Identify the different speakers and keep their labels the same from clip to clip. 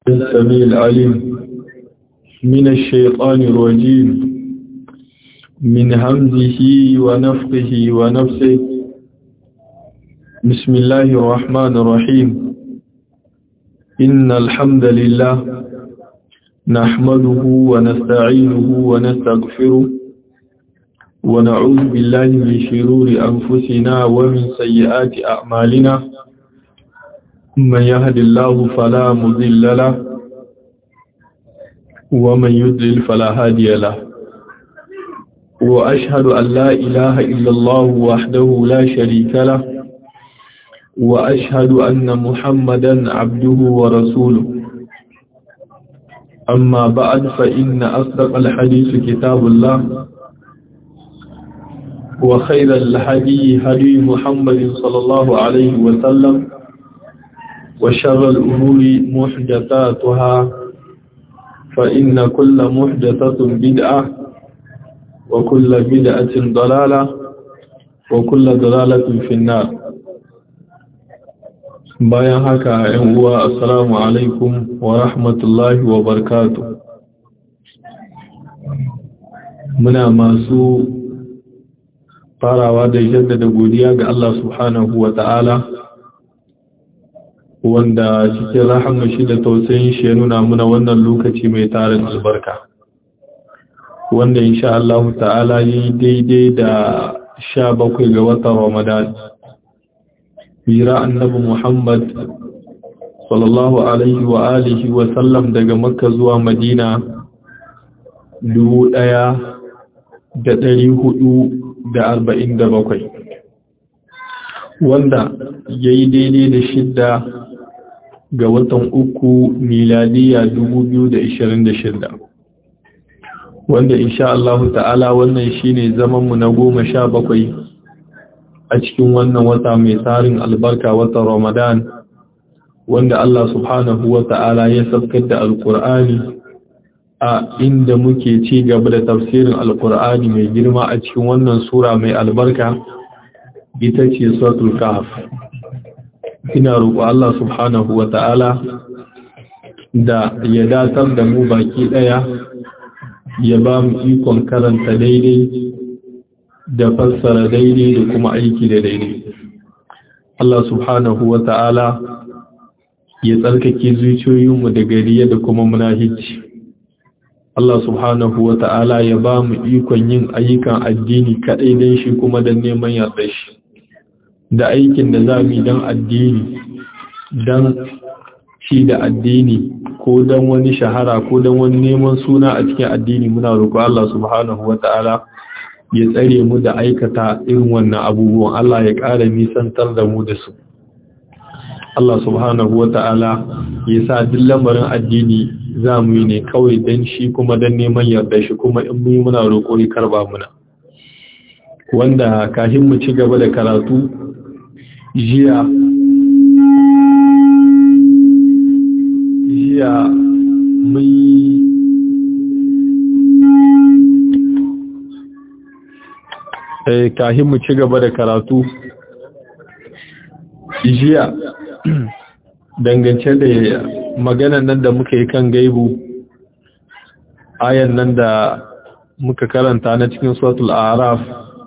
Speaker 1: السميع العليم من الشيطان الرجيم من همزه ونفقه ونفسه بسم الله الرحمن الرحيم إن الحمد لله نحمده ونستعينه ونستغفره ونعوذ بالله من شرور أنفسنا ومن سيئات أعمالنا من يهد الله فلا مضل له ومن يضلل فلا هادي له وأشهد أن لا إله إلا الله وحده لا شريك له وأشهد أن محمدا عبده ورسوله أما بعد فإن أصدق الحديث كتاب الله وخير الحدي هدي محمد صلى الله عليه وسلم وشر الأمور محدثاتها فإن كل محدثة بدعة وكل بدعة ضلالة وكل ضلالة في النار bayan haka ‘yan uwa assalamu alaikum wa rahmatullahi wa barkatu muna masu farawa da jaddada godiya ga Allah subhanahu wa ta'ala wanda cikin rahama shi da tausayin shi ya nuna muna wannan lokaci mai tarin albarka wanda insha Allah ta'ala yi daidai da sha bakwai ga watan Ramadan hira annabi Muhammad sallallahu alaihi wa alihi wa sallam daga Makka zuwa Madina dubu ɗaya da ɗari hudu da arba'in da bakwai wanda ya yi daidai da shidda ga watan uku miladiya dubu biyu da ishirin da shidda wanda insha Allah ta'ala wannan shine zamanmu na goma sha bakwai a cikin wannan wata mai tsarin albarka watan Ramadan wanda Allah subhanahu wa ta'ala ya saukar da alkur'ani a inda muke ci gaba da tafsirin alkur'ani mai girma a cikin wannan sura mai albarka ita ce suratul kahf ina roƙo Allah subhanahu wa ta'ala da ya datar da mu baki ɗaya ya ba mu ikon karanta daidai da fassara daidai da kuma aiki da daidai Allah subhanahu wa ta'ala ya tsarkake zuciyoyinmu da gariya da kuma munahici Allah subhanahu wa ta'ala ya ba mu ikon yin ayyukan addini kaɗai don shi kuma don neman yarda shi da aikin da za mu yi don addini don shi da addini ko don wani shahara ko don wani neman suna a cikin addini muna roƙo Allah subhanahu wa ta'ala ya tsare mu da aikata irin wannan abubuwan Allah ya ƙara nisantar da mu da su Allah subhanahu wa ta'ala ya sa duk lamarin addini za mu yi ne kawai don shi kuma don neman yarda shi kuma in mu yi muna roƙo ya karba muna wanda kafin mu ci gaba da karatu jiya jiya mun yi kahin mu ci gaba da karatu jiya dangance da maganan nan da muka yi kan gaibu ayan nan da muka karanta na cikin suratul araf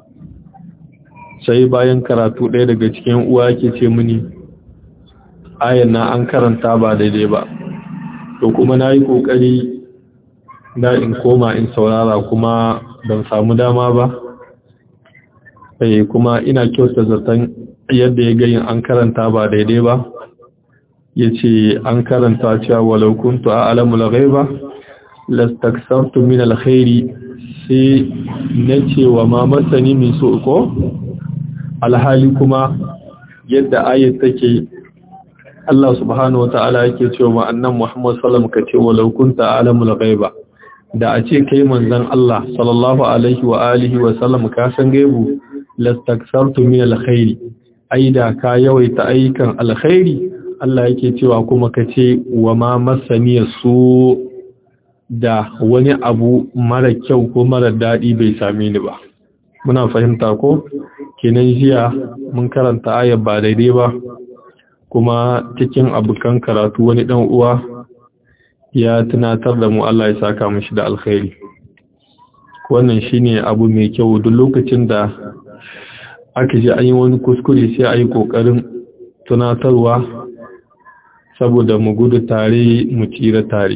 Speaker 1: sai bayan karatu ɗaya daga cikin uwa ke ce mini ayan na an karanta ba daidai ba to kuma na yi ƙoƙari da in koma in saurara kuma ban samu dama ba sai kuma ina kyauta zaton yadda ya gayin an karanta ba daidai ba ya ce an karanta cewa walau kuntu a alamul ghaiba lastaksartu min alkhairi sai na cewa ma masani min so ko alhali kuma yadda ayat take Allah subhanahu wata'ala yake cewa ma annan Muhammad sallam ka ce walau kunta alamul ghaiba da a ce kai manzon Allah sallallahu alaihi wa alihi wa sallam ka san gaibu lastaksartu min alkhairi aida ka yawaita ayyukan alkhairi Allah yake cewa kuma ka ce wa ma masani su da wani abu mara kyau ko mara daɗi bai same ni ba muna fahimta ko kenan jiya mun karanta ayar ba daidai ba kuma cikin abokan karatu wani dan uwa ya tunatar da mu Allah ya saka mashi da alkhairi wannan shine abu mai kyau duk lokacin da aka ji an yi wani kuskure sai a yi ƙoƙarin tunatarwa saboda mu gudu tare mu tsira tare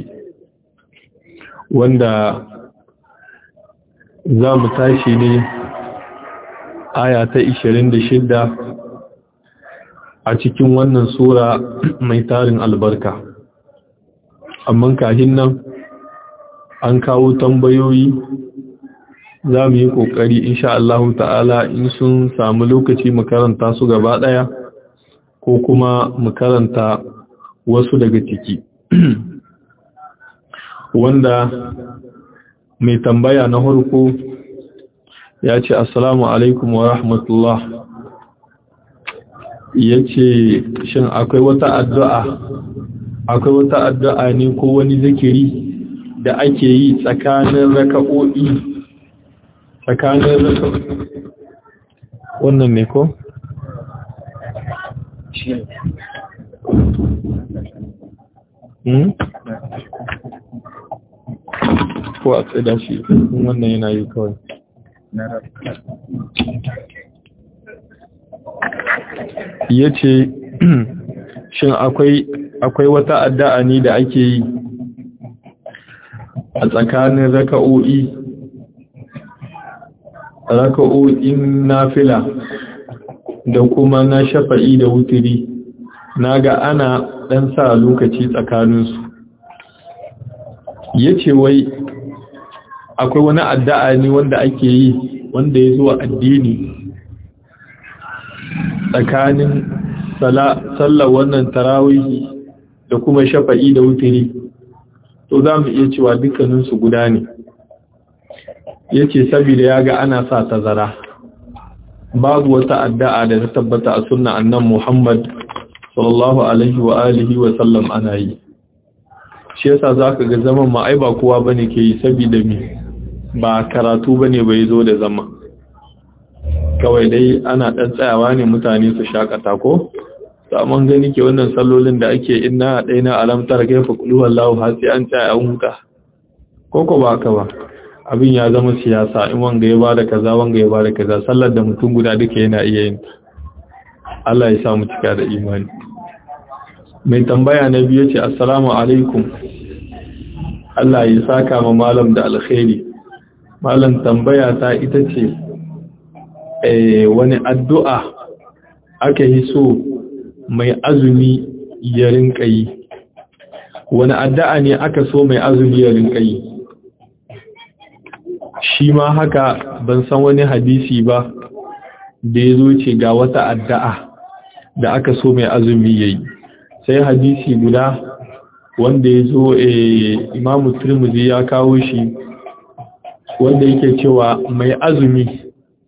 Speaker 1: wanda za mu tashi ne aya ta 26 a cikin wannan sura mai tarin albarka amma kahin nan an kawo tambayoyi za mu yi ƙoƙari insha Allah ta'ala in sun samu lokaci mu karanta su gaba ɗaya ko kuma mu karanta wasu daga ciki wanda mai tambaya na harko ya ce assalamu alaikum wa rahmatullah ya ce shin akwai wata addu'a akwai wata addu'a ne ko wani zikiri da ake yi tsakanin raka'o'i tsakanin raka'o'i wannan ne ko? ko a tsada shi wannan yana yi kawai ya ce shin akwai wata addu'a ne da ake yi a tsakanin raka'o'i raka'o'in nafila da kuma na shafa'i da wutiri na ga ana ɗan sa lokaci tsakaninsu ya ce wai akwai wani addu'a ne wanda ake yi wanda ya zuwa addini tsakanin sallar wannan tarawihi da kuma shafa'i da wutiri to za mu iya cewa dukkaninsu guda ne ya ce saboda ya ga ana sa tazara babu wata addu'a da ta tabbata a sunna annan Muhammad sallallahu alaihi wa alihi wa sallam ana yi shi yasa zaka ga zaman ma ai ba kowa bane ke yi saboda me ba karatu bane bai zo da zama kawai dai ana dan tsayawa ne mutane su shakata ko saman gani ke wannan sallolin da ake inna daina alamtar kaifa qulu wallahu hasi an tsaya an huta koko ba ka ba abin ya zama siyasa in wanga ya bada kaza wanga ya bada kaza sallar da mutum guda duka yana iya yin Allah ya sa mu cika da imani mai tambaya na biyu ce assalamu alaikum Allah ya saka ma malam da alkhairi malam tambaya ta ita ce eh wani addu'a aka yi so mai azumi ya rinka yi wani addu'a ne aka so mai azumi ya rinka yi shi ma haka ban san wani hadisi ba da ya zo ce ga wata addu'a da aka so mai azumi ya yi sai hadisi guda wanda ya zo imamu turmuzi ya kawo shi wanda yake cewa mai azumi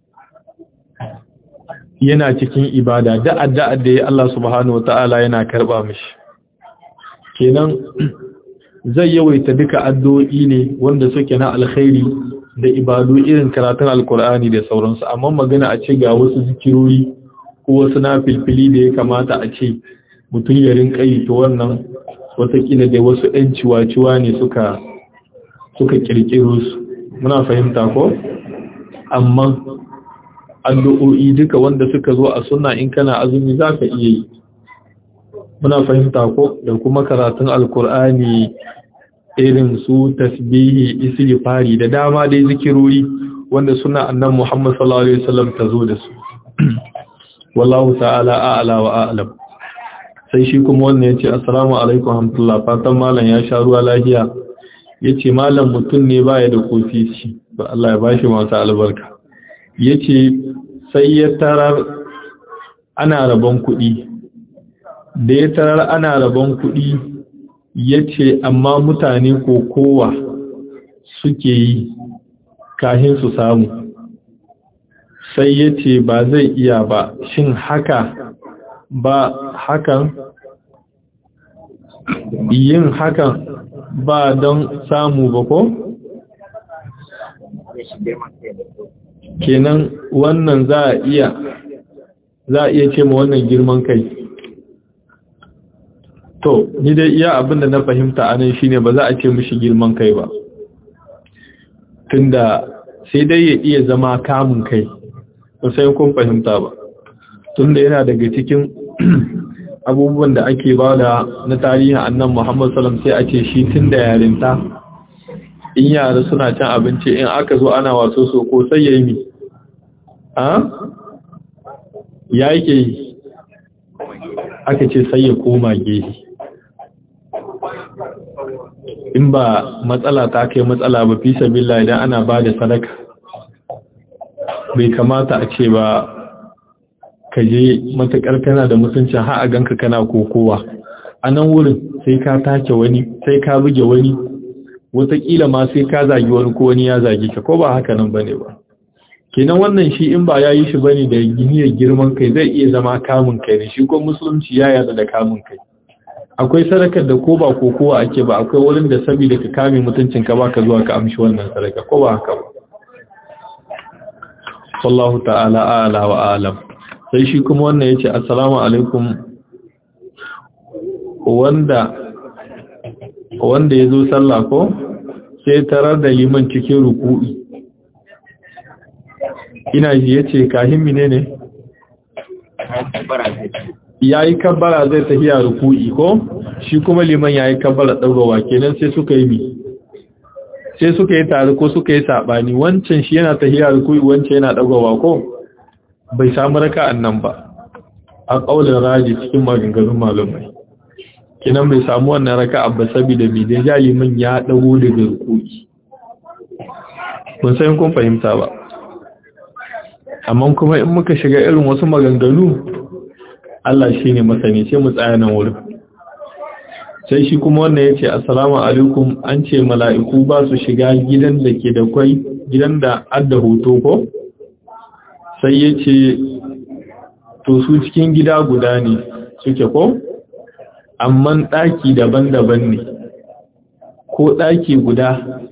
Speaker 1: yana cikin ibada da addu'a da ya Allah subhanahu wa ta'ala yana karba mishi kenan zai yawaita duka addu'o'i ne wanda suke na alkhairi da ibadu irin karatun alkur'ani da sauransu amma magana a ce ga wasu zikirori ko wasu na filfili da ya kamata a ce mutum ya rinka yi to wannan watakila da wasu ‘yan ciwa-ciwa ne suka suka kirkiro su muna fahimta ko amma addu'o'i duka wanda suka zo a sunna in kana azumi za ka iya yi muna fahimta ko da kuma karatun alkur'ani irin su tasbihi istighfari da dama dai zikirori wanda suna annan Muhammad sallallahu alaihi wasallam ta zo da su wallahu ta'ala a'la wa a'lam sai shi kuma wannan yace assalamu alaikum hamdulillah fatan malam ya sha ruwa lafiya yace malam mutum ne baya da kofici ba Allah ya bashi masa albarka yace sai ya tarar ana rabon kuɗi da ya tarar ana rabon kuɗi ya ce amma mutane ko kowa suke yi kahin su samu sai ya ce ba zai iya ba shin haka ba hakan yin hakan ba don samu ba ko? kenan wannan za a iya za a iya ce ma wannan girman kai to ni dai iya abinda na fahimta anan shine ba za a ce mishi girman kai ba tunda sai dai ya iya zama kamun kai ba sai kun fahimta ba tunda yana daga cikin abubuwan da ake ba da na tarihin annan Muhammad salam sai a ce shi tun da yarinta in yara suna cin abinci in aka zo ana waso so ko sai ya yi mi ha ya yake yi aka ce sai ya koma gehe in ba matsala ta kai matsala ba fi sabila idan ana ba da sadaka bai kamata a ce ba ka je matuƙar kana da mutuncin har a ganka kana kokowa a nan wurin sai ka take wani sai ka buge wani wataƙila ma sai ka zagi wani ko wani ya zagi ka ko ba haka nan bane ba kenan wannan shi in ba ya yi shi bane da giniyar girman kai zai iya zama kamun kai ne shi ko musulunci ya yarda da kamun kai akwai sadakar da ko ba kokowa ake ba akwai wurin da saboda ka kame mutuncin ka baka zuwa ka amshi wannan sadaka ko ba haka ba wallahu ta'ala a'la wa a'lam sai shi kuma wannan ya ce assalamu alaikum wanda wanda ya zo sallah ko sai tarar da liman cikin ruku'i ina ji ya ce kahin mine ne ya yi kabbara zai tafiya ruku'i ko shi kuma liman ya yi kabbara ɗaugawa kenan sai suka yi mi sai suka yi tare ko suka yi saɓani wancan shi yana tafiya ruku'i wancan yana ɗaugawa ko bai samu raka'an nan ba a ƙaunar raji cikin maganganun malumai kinan bai samu wannan raka'a ba saboda bai da jalimin ya dago daga rukuki kun san kun fahimta ba amma kuma in muka shiga irin wasu maganganu Allah shine masani sai mu tsaya nan wurin sai shi kuma wannan yace assalamu alaikum an ce mala'iku ba su shiga gidan da ke da kwai gidan da adda hoto ko sai ya ce to su cikin gida guda ne suke ko amma ɗaki daban-daban ne ko ɗaki guda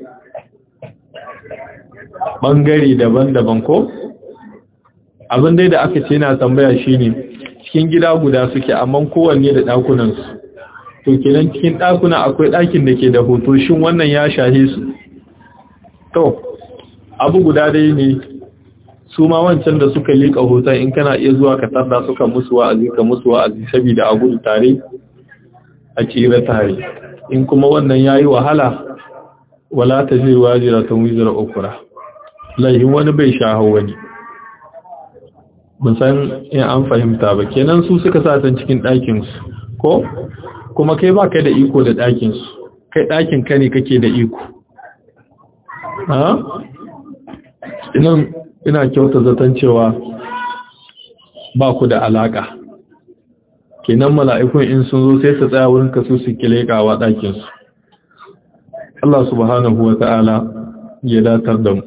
Speaker 1: ɓangare daban-daban ko abin dai da aka ce na tambaya shine cikin gida guda suke amma kowanne da ɗakunansu to kenan cikin ɗakuna akwai ɗakin da ke da hoto shin wannan ya shahe su to abu guda dai ne su ma wancan da suka liƙa hoton in kana iya zuwa ka tarda suka musu wa'azi ka musu wa'azi saboda a gudu tare a tsira tare in kuma wannan yayi wahala wala ta zai wajira ta wizira ukura laihin wani bai shaho wani mun san in an fahimta ba kenan su suka sa san cikin ɗakin su ko kuma kai ba kai da iko da ɗakin su kai ɗakin ka ne kake da iko ha ina kyauta zaton cewa ba ku da alaka kenan mala'ikun in sun zo sai su tsaya wurin kasu su kilekawa ɗakinsu Allah subhanahu wa ta'ala ya datar da mu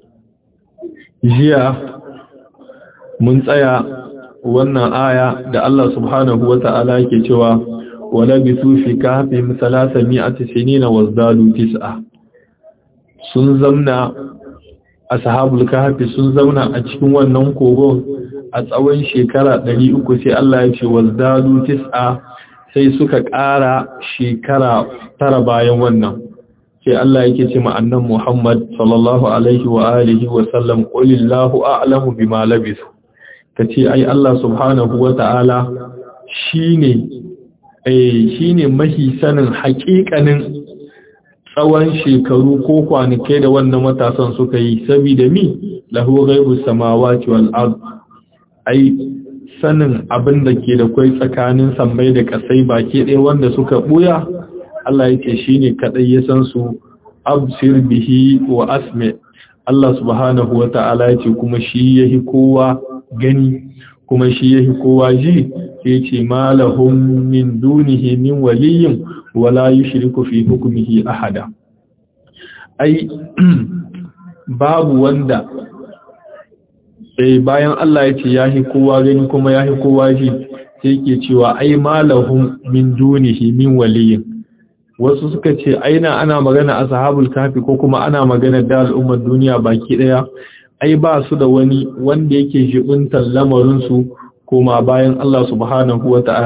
Speaker 1: jiya mun tsaya wannan aya da Allah subhanahu wa ta'ala yake cewa wala bisu fi kafin salasa mi'ati sinina wazdadu tis'a sun zamna ashabul kahfi sun zauna a cikin wannan kogon a tsawon shekara 300 sai Allah ya ce wazdadu tis'a sai suka ƙara shekara tara bayan wannan sai Allah yake ce ma annan Muhammad sallallahu alaihi wa alihi wa sallam qulillahu a'lamu bima labisu kace ai Allah subhanahu wa ta'ala shine eh shine mahi sanin haƙiƙanin tsawon shekaru ko kwanakai da wannan matasan suka yi saboda mi lahu ghaibu samawati wal ard ai sanin abin da ke da kai tsakanin sammai da kasai baki ɗaya wanda suka buya Allah yake shine kadai ya san su absir bihi wa asmi Allah subhanahu wata'ala yace kuma shi yahi kowa gani kuma shi yahi kowa ji yace malahum min dunihi min waliyyin wala yushriku fi hukmihi ahada ai babu wanda sai bayan Allah ya ce yahi kowa gani kuma yahi kowa ji sai yake cewa ai malahum min dunihi min waliyin wasu suka ce aina ana magana ashabul kafi ko kuma ana magana da al'ummar duniya baki daya ai ba su da wani wanda yake jibuntar lamarin su kuma bayan Allah subhanahu wata'ala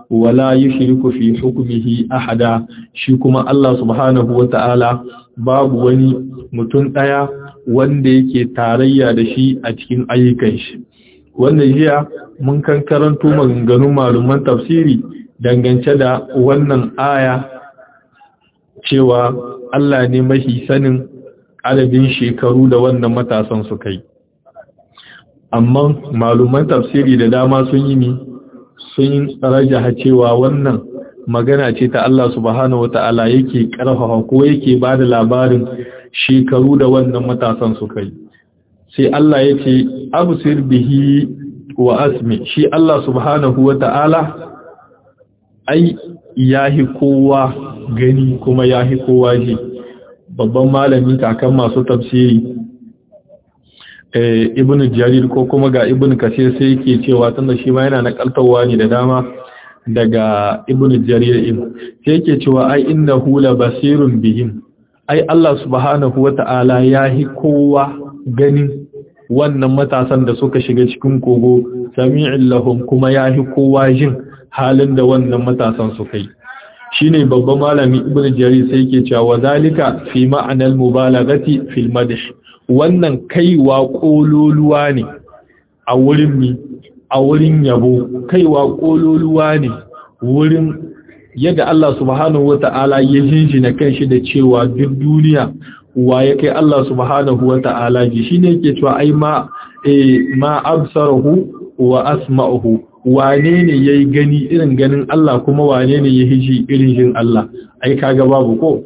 Speaker 1: wala yushriku fi hukmihi ahada shi kuma Allah subhanahu wata'ala babu wani mutum daya wanda yake tarayya da shi a cikin ayyukan shi wannan jiya mun kan karanto maganganun malaman tafsiri dangance da wannan aya cewa Allah ne mahi sanin adadin shekaru da wannan matasan su kai amma maluman tafsiri da dama sun yi ni sun rajaha cewa wannan magana ce ta Allah subhanahu wata'ala yake karfafa ko yake ba da labarin shekaru da wannan matasan su kai sai Allah ya ce absir bihi wa asmi shi Allah subhanahu wata'ala ai yahi kowa gani kuma yahi kowa ji babban malami kakan masu tafsiri ibn jarir ko kuma ga ibn kasir sai yake cewa tunda shi ma yana nakaltawa ne da dama daga ibn jarir ibn sai yake cewa ai innahu la basirun bihim ai Allah subhanahu wata'ala yahi kowa ganin wannan matasan da suka shiga cikin kogo sami'in lahum kuma yahi kowa jin halin da wannan matasan suka yi shine babban malami ibn jarir sai yake cewa zalika fi ma'anal mubalaghati fil madh wannan kaiwa kololuwa ne a wurin mi a wurin yabo kaiwa kololuwa ne wurin yadda Allah subhanahu wata'ala ya jinjina kanshi da cewa duk duniya wa ya kai Allah subhanahu wata'ala ji shine yake cewa ai ma eh ma absarahu wa asma'uhu wane ne yayi gani irin ganin Allah kuma wane ne ya hiji irin jin Allah ai kaga babu ko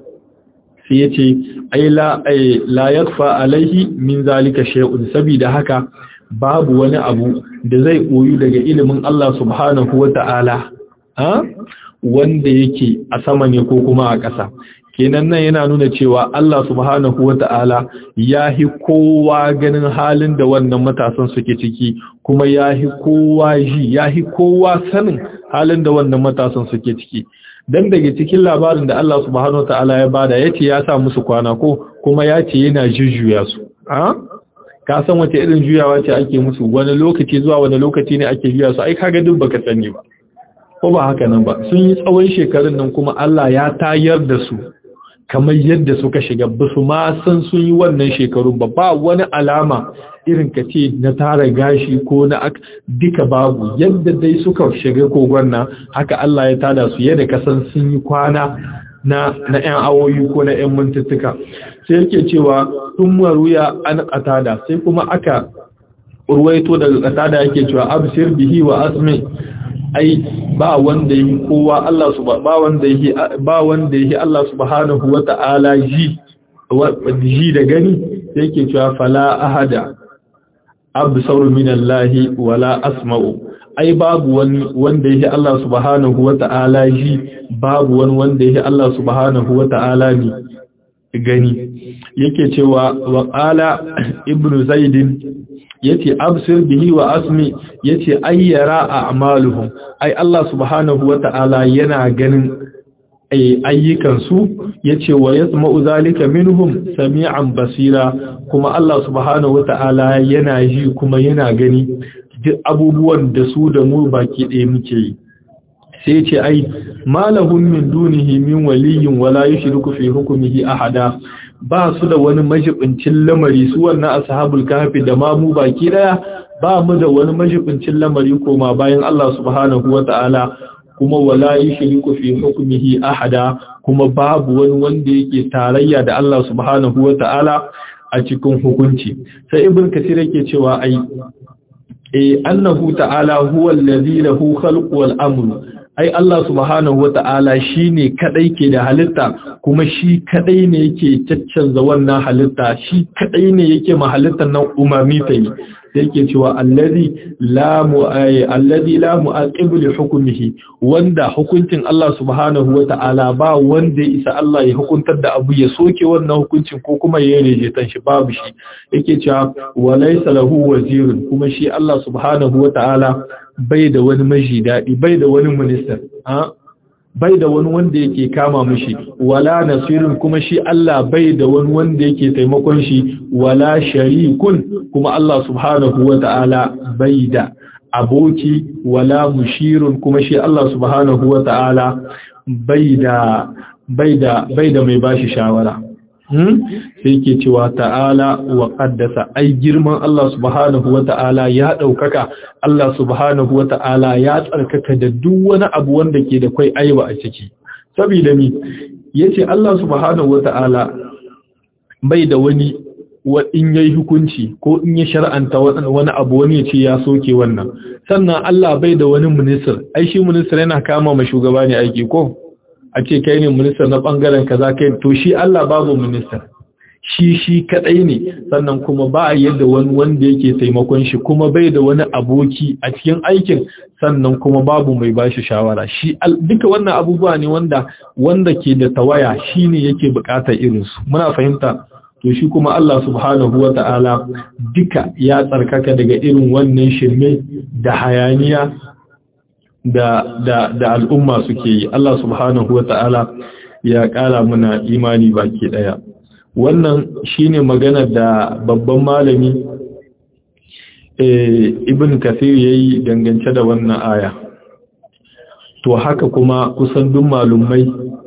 Speaker 1: sai yace ai la ai la yakfa alaihi min zalika shay'un sabida haka babu wani abu da zai koyu daga ilimin Allah subhanahu wata'ala ha wanda yake a sama ne ko kuma a ƙasa kenan nan yana nuna cewa Allah subhanahu wata'ala ya hi kowa ganin halin da wannan matasan suke ciki kuma ya hi kowa ji ya hi kowa sanin halin da wannan matasan suke ciki dan daga cikin labarin da Allah subhanahu wata'ala ya bada yace ya sa musu kwana ko kuma yace yana jujjuya su a ka san wace irin juyawa ce ake musu wani lokaci zuwa wani lokaci ne ake juya su ai kaga duk baka sani ba ko ba haka nan ba sun yi tsawon shekarun nan kuma Allah ya tayar da su kamar yadda suka shiga ba su ma san sun yi wannan shekarun ba ba wani alama irin ka ce na tara gashi ko na duka babu yadda dai suka shiga kogon nan haka Allah ya tada su yadda ka san sun yi kwana na na ƴan awoyi ko na ƴan mintuttuka sai yake cewa tun maruya an qatada sai kuma aka urwaito daga qatada yake cewa absir bihi wa asmi ai ba wanda yi kowa Allah su ba wanda yi ba wanda yi Allah subhanahu wata'ala ji ji da gani yake cewa fala ahada absaru minallahi wala asma'u ai babu wani wanda yi Allah subhanahu wata'ala ji babu wani wanda yi Allah subhanahu wata'ala ne gani yake cewa wa qala ibnu zaidin yace absir bihi wa asmi yace ayyara a'maluhum ai Allah subhanahu wata'ala yana ganin ayyukan su yace wa yasma'u zalika minhum sami'an basira kuma Allah subhanahu wata'ala yana ji kuma yana gani duk abubuwan da su da mu baki ɗaya muke yi sai yace ai malahum min dunihi min waliyyin wala yushriku fi hukmihi ahada ba su da wani majibincin lamari su wannan ashabul kahfi da ma mu baki daya ba mu da wani majibincin lamari koma bayan Allah subhanahu wata'ala kuma wala yushriku fi hukmihi ahada kuma babu wani wanda yake tarayya da Allah subhanahu wata'ala a cikin hukunci sai ibn kasir yake cewa ai eh annahu ta'ala huwa allazi lahu khalqu wal amru ai Allah subhanahu wata'ala shine kadai ke da halitta kuma shi kadai ne yake caccanza wannan halitta shi kadai ne yake ma halittar nan umami ta yi yake cewa allazi la mu'ay allazi la mu'aqib li hukmihi wanda hukuncin Allah subhanahu wata'ala ba wanda ya isa Allah ya hukuntar da abu ya soke wannan hukuncin ko kuma ya reje tan shi babu shi yake cewa walaysa lahu wazirun kuma shi Allah subhanahu wata'ala bai da wani maji daɗi bai da wani minista bai da wani wanda yake kama mushi wala nasirin kuma shi Allah bai da wani wanda yake taimakon shi wala sharikun kuma Allah subhanahu wa ta'ala bai da aboki wala mushirun kuma shi Allah subhanahu wata'ala bai da bai da bai da mai bashi shawara sai ke cewa ta'ala wa qaddasa ai girman Allah subhanahu wata'ala ya daukaka Allah subhanahu wata'ala ya tsarkaka da duk wani abu wanda ke da kai aiba a ciki saboda mi yace Allah subhanahu wata'ala bai da wani in yayi hukunci ko in ya shar'anta wani abu wani ya ce ya soke wannan sannan Allah bai da wani minister ai shi minister yana kama ma shugaba ne aiki ko a ce kai ne minister na bangaren kaza kai to shi Allah babu minister shi shi kadai ne sannan kuma ba a yadda wani wanda yake taimakon shi kuma bai da wani aboki a cikin aikin sannan kuma babu mai bashi shawara shi duka wannan abubuwa ne wanda wanda ke da tawaya shine yake bukatar irin su muna fahimta to shi kuma Allah subhanahu wata'ala duka ya tsarkaka daga irin wannan shirme da hayaniya da da da al'umma suke yi Allah subhanahu wata'ala ya kara muna imani baki daya wannan shine magana da babban malami ibn kathir yayi dangance da wannan aya to haka kuma kusan duk malumai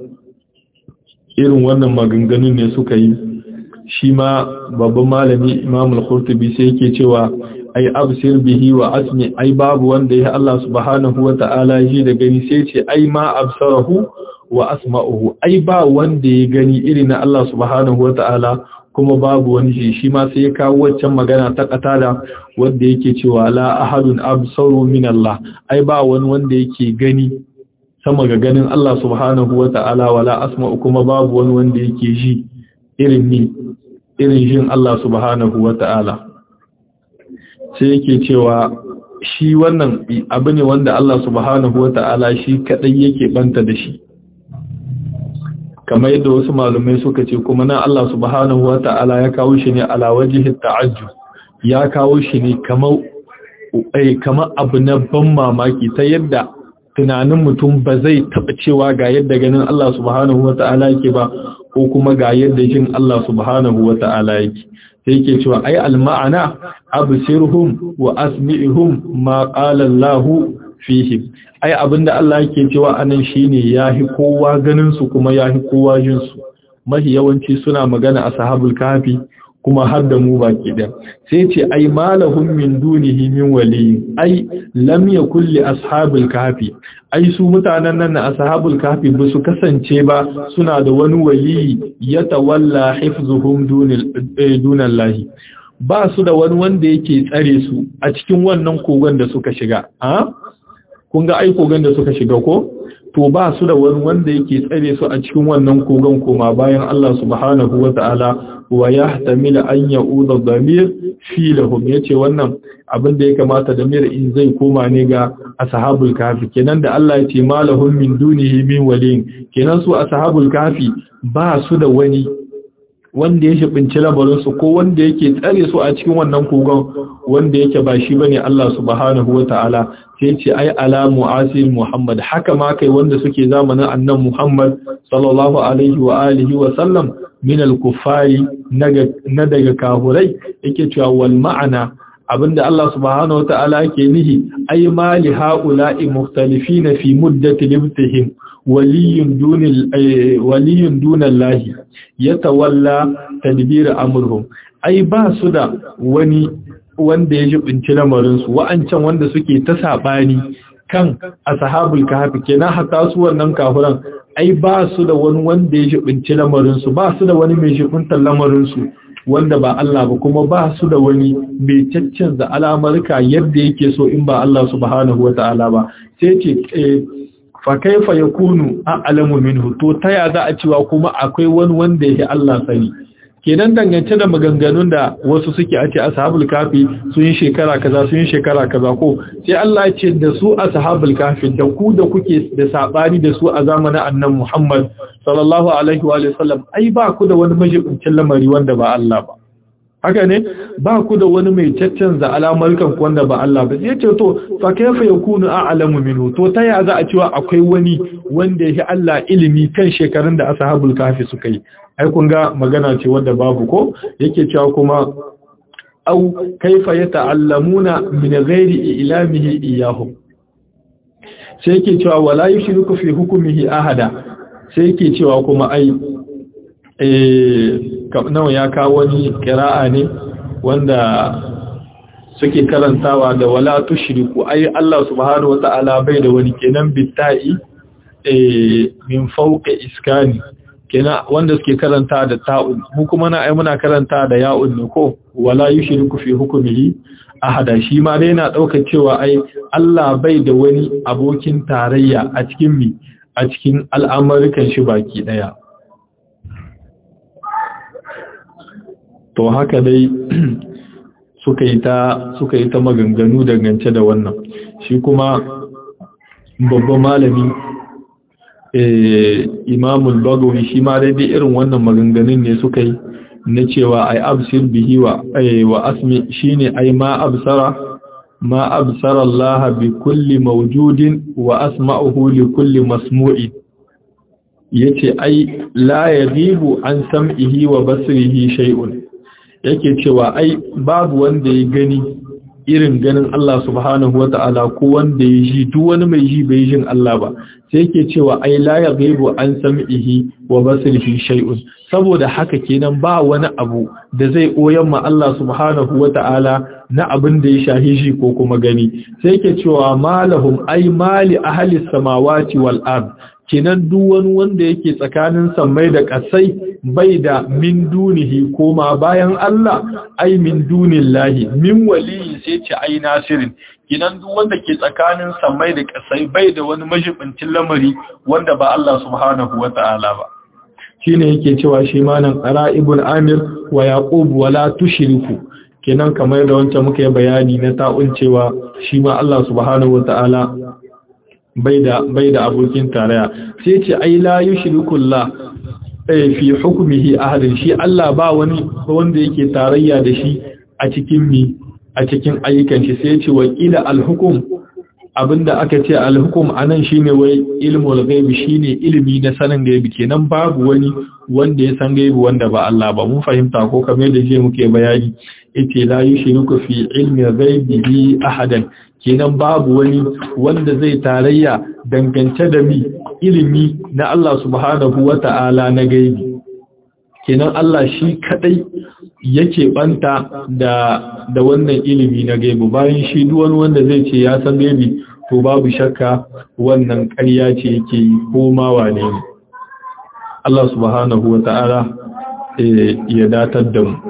Speaker 1: irin wannan maganganun ne suka yi shi ma babban malami imam al-qurtubi sai yake cewa ai absir bihi wa asmi ai babu wanda ya Allah subhanahu wata'ala ji da gani sai ce ai ma absarahu wa asma'uhu ai ba wanda ya gani irin na Allah subhanahu wata'ala kuma babu wani shi shi ma sai ya kawo waccan magana ta katada wanda yake cewa la ahadun absaru min Allah ai ba wani wanda yake gani sama ga ganin Allah subhanahu wata'ala wala asma'u kuma babu wani wanda yake ji irin ni irin jin Allah subhanahu wata'ala sai yake cewa shi wannan abu ne wanda Allah subhanahu wata'ala shi kadai yake banta da shi kamar yadda wasu malumai suka ce kuma nan Allah subhanahu wa ta'ala ya kawo shi ne ala wajhi ta'ajjub ya kawo shi ne kamar eh kamar abu na ban mamaki ta yadda tunanin mutum ba zai taba cewa ga yadda ganin Allah subhanahu wa ta'ala yake ba ko kuma ga yadda jin Allah subhanahu wa ta'ala yake sai yake cewa ai al-ma'ana absirhum wa asmi'hum ma qala Allah fihim ai abinda Allah yake cewa anan shine yahi kowa ganin su kuma yahi kowa jin su mahi yawanci suna magana a sahabul kafi kuma har da mu baki da sai ce ai malahum min dunihi min wali ai lam yakul li ashabul kafi ai su mutanen nan na ashabul kafi ba su kasance ba suna da wani wali ya tawalla hifzuhum dunallahi ba su da wani wanda yake tsare su a cikin wannan kogon da suka shiga a kun ga ai kogon da suka shiga ko to ba su da wani wanda yake tsare su a cikin wannan kogon koma bayan Allah subhanahu wata'ala wa yahtamil an ya'udha dhamir fi lahum yace wannan abin da ya kamata da mir in zai koma ne ga ashabul kafi kenan da Allah ya ce malahum min dunihi min waliyin kenan su ashabul kafi ba su da wani wanda ya shibinci labarinsu ko wanda yake tsare su a cikin wannan kogon wanda yake ba shi bane Allah subhanahu wata'ala sai ce ai ala mu'asir Muhammad haka ma kai wanda suke zamanin annan Muhammad sallallahu alaihi wa alihi wa sallam min al-kuffari na daga kahurai yake cewa wal ma'ana abinda Allah subhanahu wata'ala yake nihi ai ma li haula'i mukhtalifina fi muddati libtihim waliyun dunil waliyun dunallahi yatawalla tadbir amrhum ai ba su da wani wanda ya jibinci lamarin su wa'ancan wanda suke ta sabani kan ashabul kahfi kenan hatta su wannan kafiran ai ba su da wani wanda ya jibinci lamarin su ba su da wani mai jibintar lamarin su wanda ba Allah ba kuma ba su da wani mai caccanza alamarka yadda yake so in ba Allah subhanahu wata'ala ba sai ce fa kaifa yakunu a'lamu minhu to taya za a cewa kuma akwai wani wanda yake Allah sani kenan dangance da maganganun da wasu suke a ce ashabul kafi sun yi shekara kaza sun yi shekara kaza ko sai Allah ya ce da su ashabul kafi da ku da kuke da sabani da su a zamanin annabi Muhammad sallallahu alaihi wa sallam ai ba ku da wani majibincin lamari wanda ba Allah ba haka ne ba ku da wani mai caccanza alamar kan wanda ba Allah ba sai ce to fa kayfa yakunu a'lamu minhu to ta ya za a cewa akwai wani wanda yake Allah ilimi kan shekarun da ashabul kafi suka yi ai kun ga magana ce wanda babu ko yake cewa kuma au kaifa yata'allamuna min ghairi ilamihi iyahum sai yake cewa wala yushriku fi hukmihi ahada sai yake cewa kuma ai eh nawa ya kawo wani qira'a ne wanda suke karantawa da wala tushriku ai Allah subhanahu wata'ala bai da wani kenan bitai eh min fawqi iskani kenan wanda suke karanta da ta'un mu kuma na ai muna karanta da ya'un ne ko wala yushriku fi hukmihi ahada shi ma dai yana daukar cewa ai Allah bai da wani abokin tarayya a cikin mi a cikin al'amarikan shi baki daya to haka dai suka yi ta suka yi ta maganganu dangance da wannan shi kuma babban malami imamul bagawi shi ma daidai irin wannan maganganun ne suka yi na cewa ai absir bihi wa wa asmi shine ai ma absara ma absara Allah bi kulli mawjudin wa asma'uhu li kulli masmu'in yace ai la yaghibu an sam'ihi wa basrihi shay'un yake cewa ai babu wanda ya gani irin ganin Allah subhanahu wa ta'ala ko wanda ya ji duk wani mai ji bai jin Allah ba sai yake cewa ai la yaghibu an sam'ihi wa basrihi shay'un saboda haka kenan ba wani abu da zai koyan ma Allah subhanahu wa ta'ala na abin da ya shahi shi ko kuma gani sai yake cewa malahum ai mali ahli samawati wal ard kenan duk wani wanda yake tsakanin sammai da ƙasai bai da min dunihi koma bayan Allah ai min dunillahi min waliyi sai ce ai nasirin kenan duk wanda ke tsakanin sammai da ƙasai bai da wani majibincin lamari wanda ba Allah subhanahu wata'ala ba shine yake cewa shi malam qara ibn amir wa yaqub wala tushriku kenan kamar da wancan muka yi bayani na ta'un cewa shi ma Allah subhanahu wata'ala bai da abokin tarayya sai ce ai la yushrikullah eh fi hukmihi ahadin shi Allah ba wani wanda yake tarayya da shi a cikin mi a cikin ayyukan shi sai ce wa ila alhukum abinda aka ce alhukum anan shine wai ilmul ghaib shine ilimi na sanin gaibi kenan babu wani wanda ya san gaibi wanda ba Allah ba mun fahimta ko kamar da je muke bayani yace la yushriku fi ilmi ghaibi ahadan kenan babu wani wanda zai tarayya dangance da mi ilimi na Allah subhanahu wata'ala na gaibi kenan Allah shi kadai yake banta da da wannan ilimi na gaibi bayan shi duk wani wanda zai ce ya san gaibi to babu shakka wannan ƙarya ce yake yi ko ma wane ne Allah subhanahu wata'ala ya datar da mu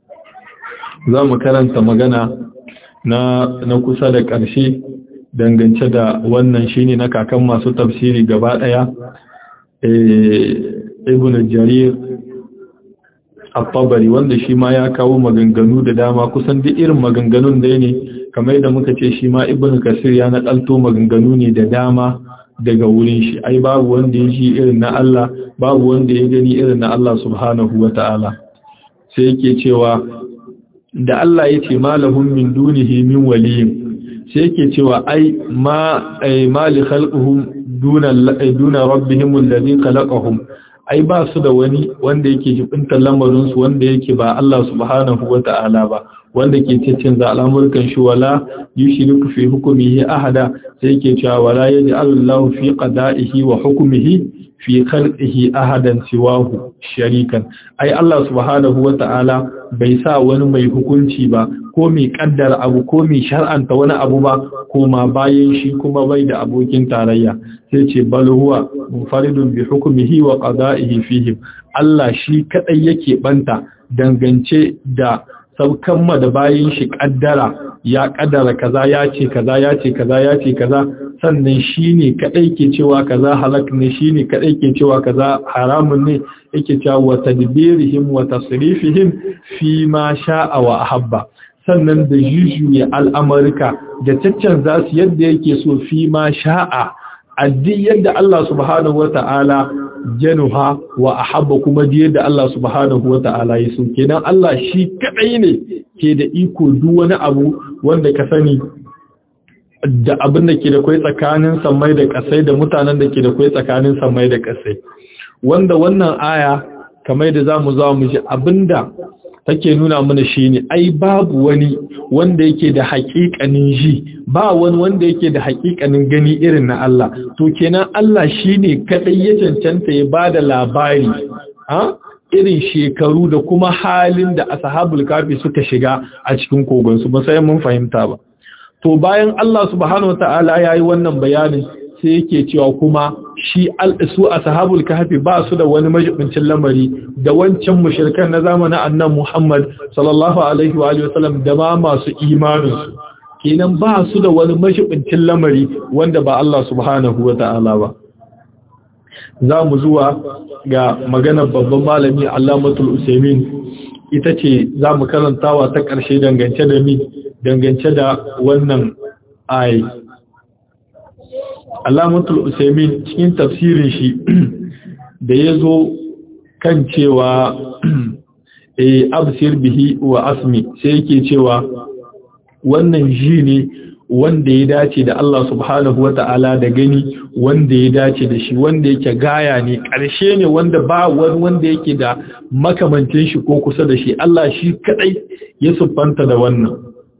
Speaker 1: za mu karanta magana na, na kusa da ƙarshe dangance da wannan shine na kakan masu tafsiri gaba ɗaya ibn jarir al-tabari wanda shi ma ya kawo maganganu da dama kusan duk irin maganganun da ne kamar da muka ce shi ma ibn kasir ya naɗalto maganganu ne da dama daga wurin shi ai babu wanda ya ji irin na Allah babu wanda ya gani irin na Allah subhanahu wa ta'ala sai yake cewa da Allah ya ce malahum min dunihi min waliyin sai yake cewa ai ma ai mali khalquhum duna duna rabbihim alladhi khalaqahum ai ba su da wani wanda yake jibintar lamarin su wanda yake ba Allah subhanahu wata'ala ba wanda ke cikin za al'amurkan shi wala yushriku fi hukmihi ahada sai yake cewa wala yaj'alullahu fi qada'ihi wa hukmihi fi khalqihi ahadan siwahu sharikan ai Allah subhanahu wata'ala bai sa wani mai hukunci ba ko mai kaddara abu ko mai shar'anta wani abu ba ko ma bayan shi kuma bai da abokin tarayya sai ce bal huwa munfaridun bi hukmihi wa qada'ihi fihim Allah shi kadai yake banta dangance da saukan ma da bayan shi kaddara ya kaddara kaza ya ce kaza ya ce kaza ya ce kaza sannan shi ne kaɗai ke cewa kaza halak ne shi ne kaɗai ke cewa kaza haramun ne yake cewa wa tadbirihim wa tasrifihim fi ma sha'a wa ahabba sannan da jujuye al'amurka da caccan za su yadda yake so fi ma sha'a addi yadda Allah subhanahu wa ta'ala januha wa ahabba kuma di yadda Allah subhanahu wa ta'ala ya so kenan Allah shi kaɗai ne ke da iko duk wani abu wanda ka sani da abin da ke da kwai tsakanin samai da kasai da mutanen da ke da kwai tsakanin samai da kasai wanda wannan aya kamar da zamu za mu ji abinda take nuna mana shine ai babu wani wanda yake da haƙiƙanin ji ba wani wanda yake da haƙiƙanin gani irin na Allah to kenan Allah shine kadai ya cancanta ya bada labari ha irin shekaru da kuma halin da ashabul kafi suka shiga a cikin kogon su ba sai mun fahimta ba to bayan Allah subhanahu wataala yayi wannan bayanin sai yake cewa kuma shi su ashabul kahfi ba su da wani majibincin lamari da wancan mushrikan na zamanin annan Muhammad sallallahu alaihi wa alihi wasallam da ma masu imanin su kenan ba su da wani majibincin lamari wanda ba Allah subhanahu wataala ba za mu zuwa ga maganar babban malami Allamatul Usaimin ita ce za mu karantawa ta ƙarshe dangance da mi dangance da wannan ayi Allamatul Usaimin cikin tafsirin shi da ya zo kan cewa e absir bihi wa asmi sai yake cewa wannan ji ne wanda ya dace da Allah subhanahu wa ta'ala da gani wanda ya dace da shi wanda yake gaya ne ƙarshe ne wanda ba wani wanda yake da makamancin shi ko kusa da shi Allah shi kadai ya siffanta da wannan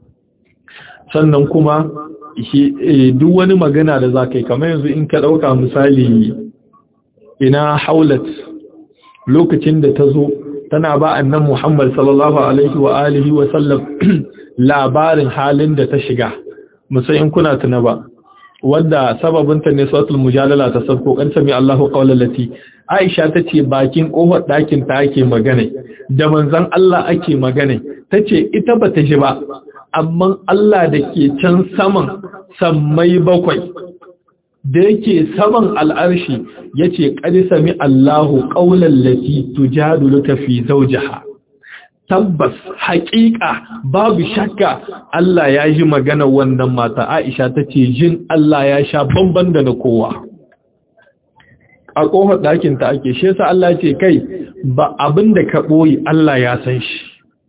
Speaker 1: sannan kuma duk wani magana da za ka yi kamar yanzu in ka ɗauka misali ina haulat lokacin da ta zo tana ba annan Muhammad sallallahu alaihi wa alihi wa sallam labarin halin da ta shiga musayin kuna tuna ba wanda sababinta ne suratul mujadala ta sabko kan sami Allahu qawlan lati Aisha tace bakin kofar dakin ta ake magana da manzon Allah ake magana tace ita bata ji ba amma Allah da ke can saman sammai bakwai da yake saman al'arshi yace qad sami Allahu qawlan lati tujadiluka fi zawjiha tabbas haƙiƙa babu shakka Allah ya ji magana wannan mata Aisha ta ce jin Allah ya sha bamban da na kowa a ƙofar ɗakin ta ake shi yasa Allah ce kai ba abin da ka ɓoyi Allah ya san shi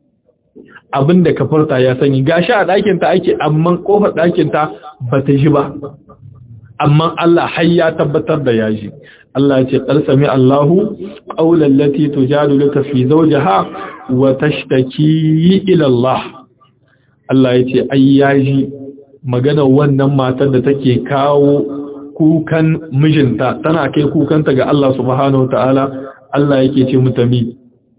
Speaker 1: abin da ka furta ya sani gashi a ɗakin ta ake amma ƙofar ɗakin ta ba ta ji ba amma Allah har ya tabbatar da ya ji Allah ce ƙarsami Allahu ƙaunar lati tujadiluka fi zawjiha wa tashtaki ila Allah Allah ya ce ai yaji magana wannan matar da take kawo kukan mijinta tana kai kukanta ga Allah subhanahu wataala Allah yake ce mutami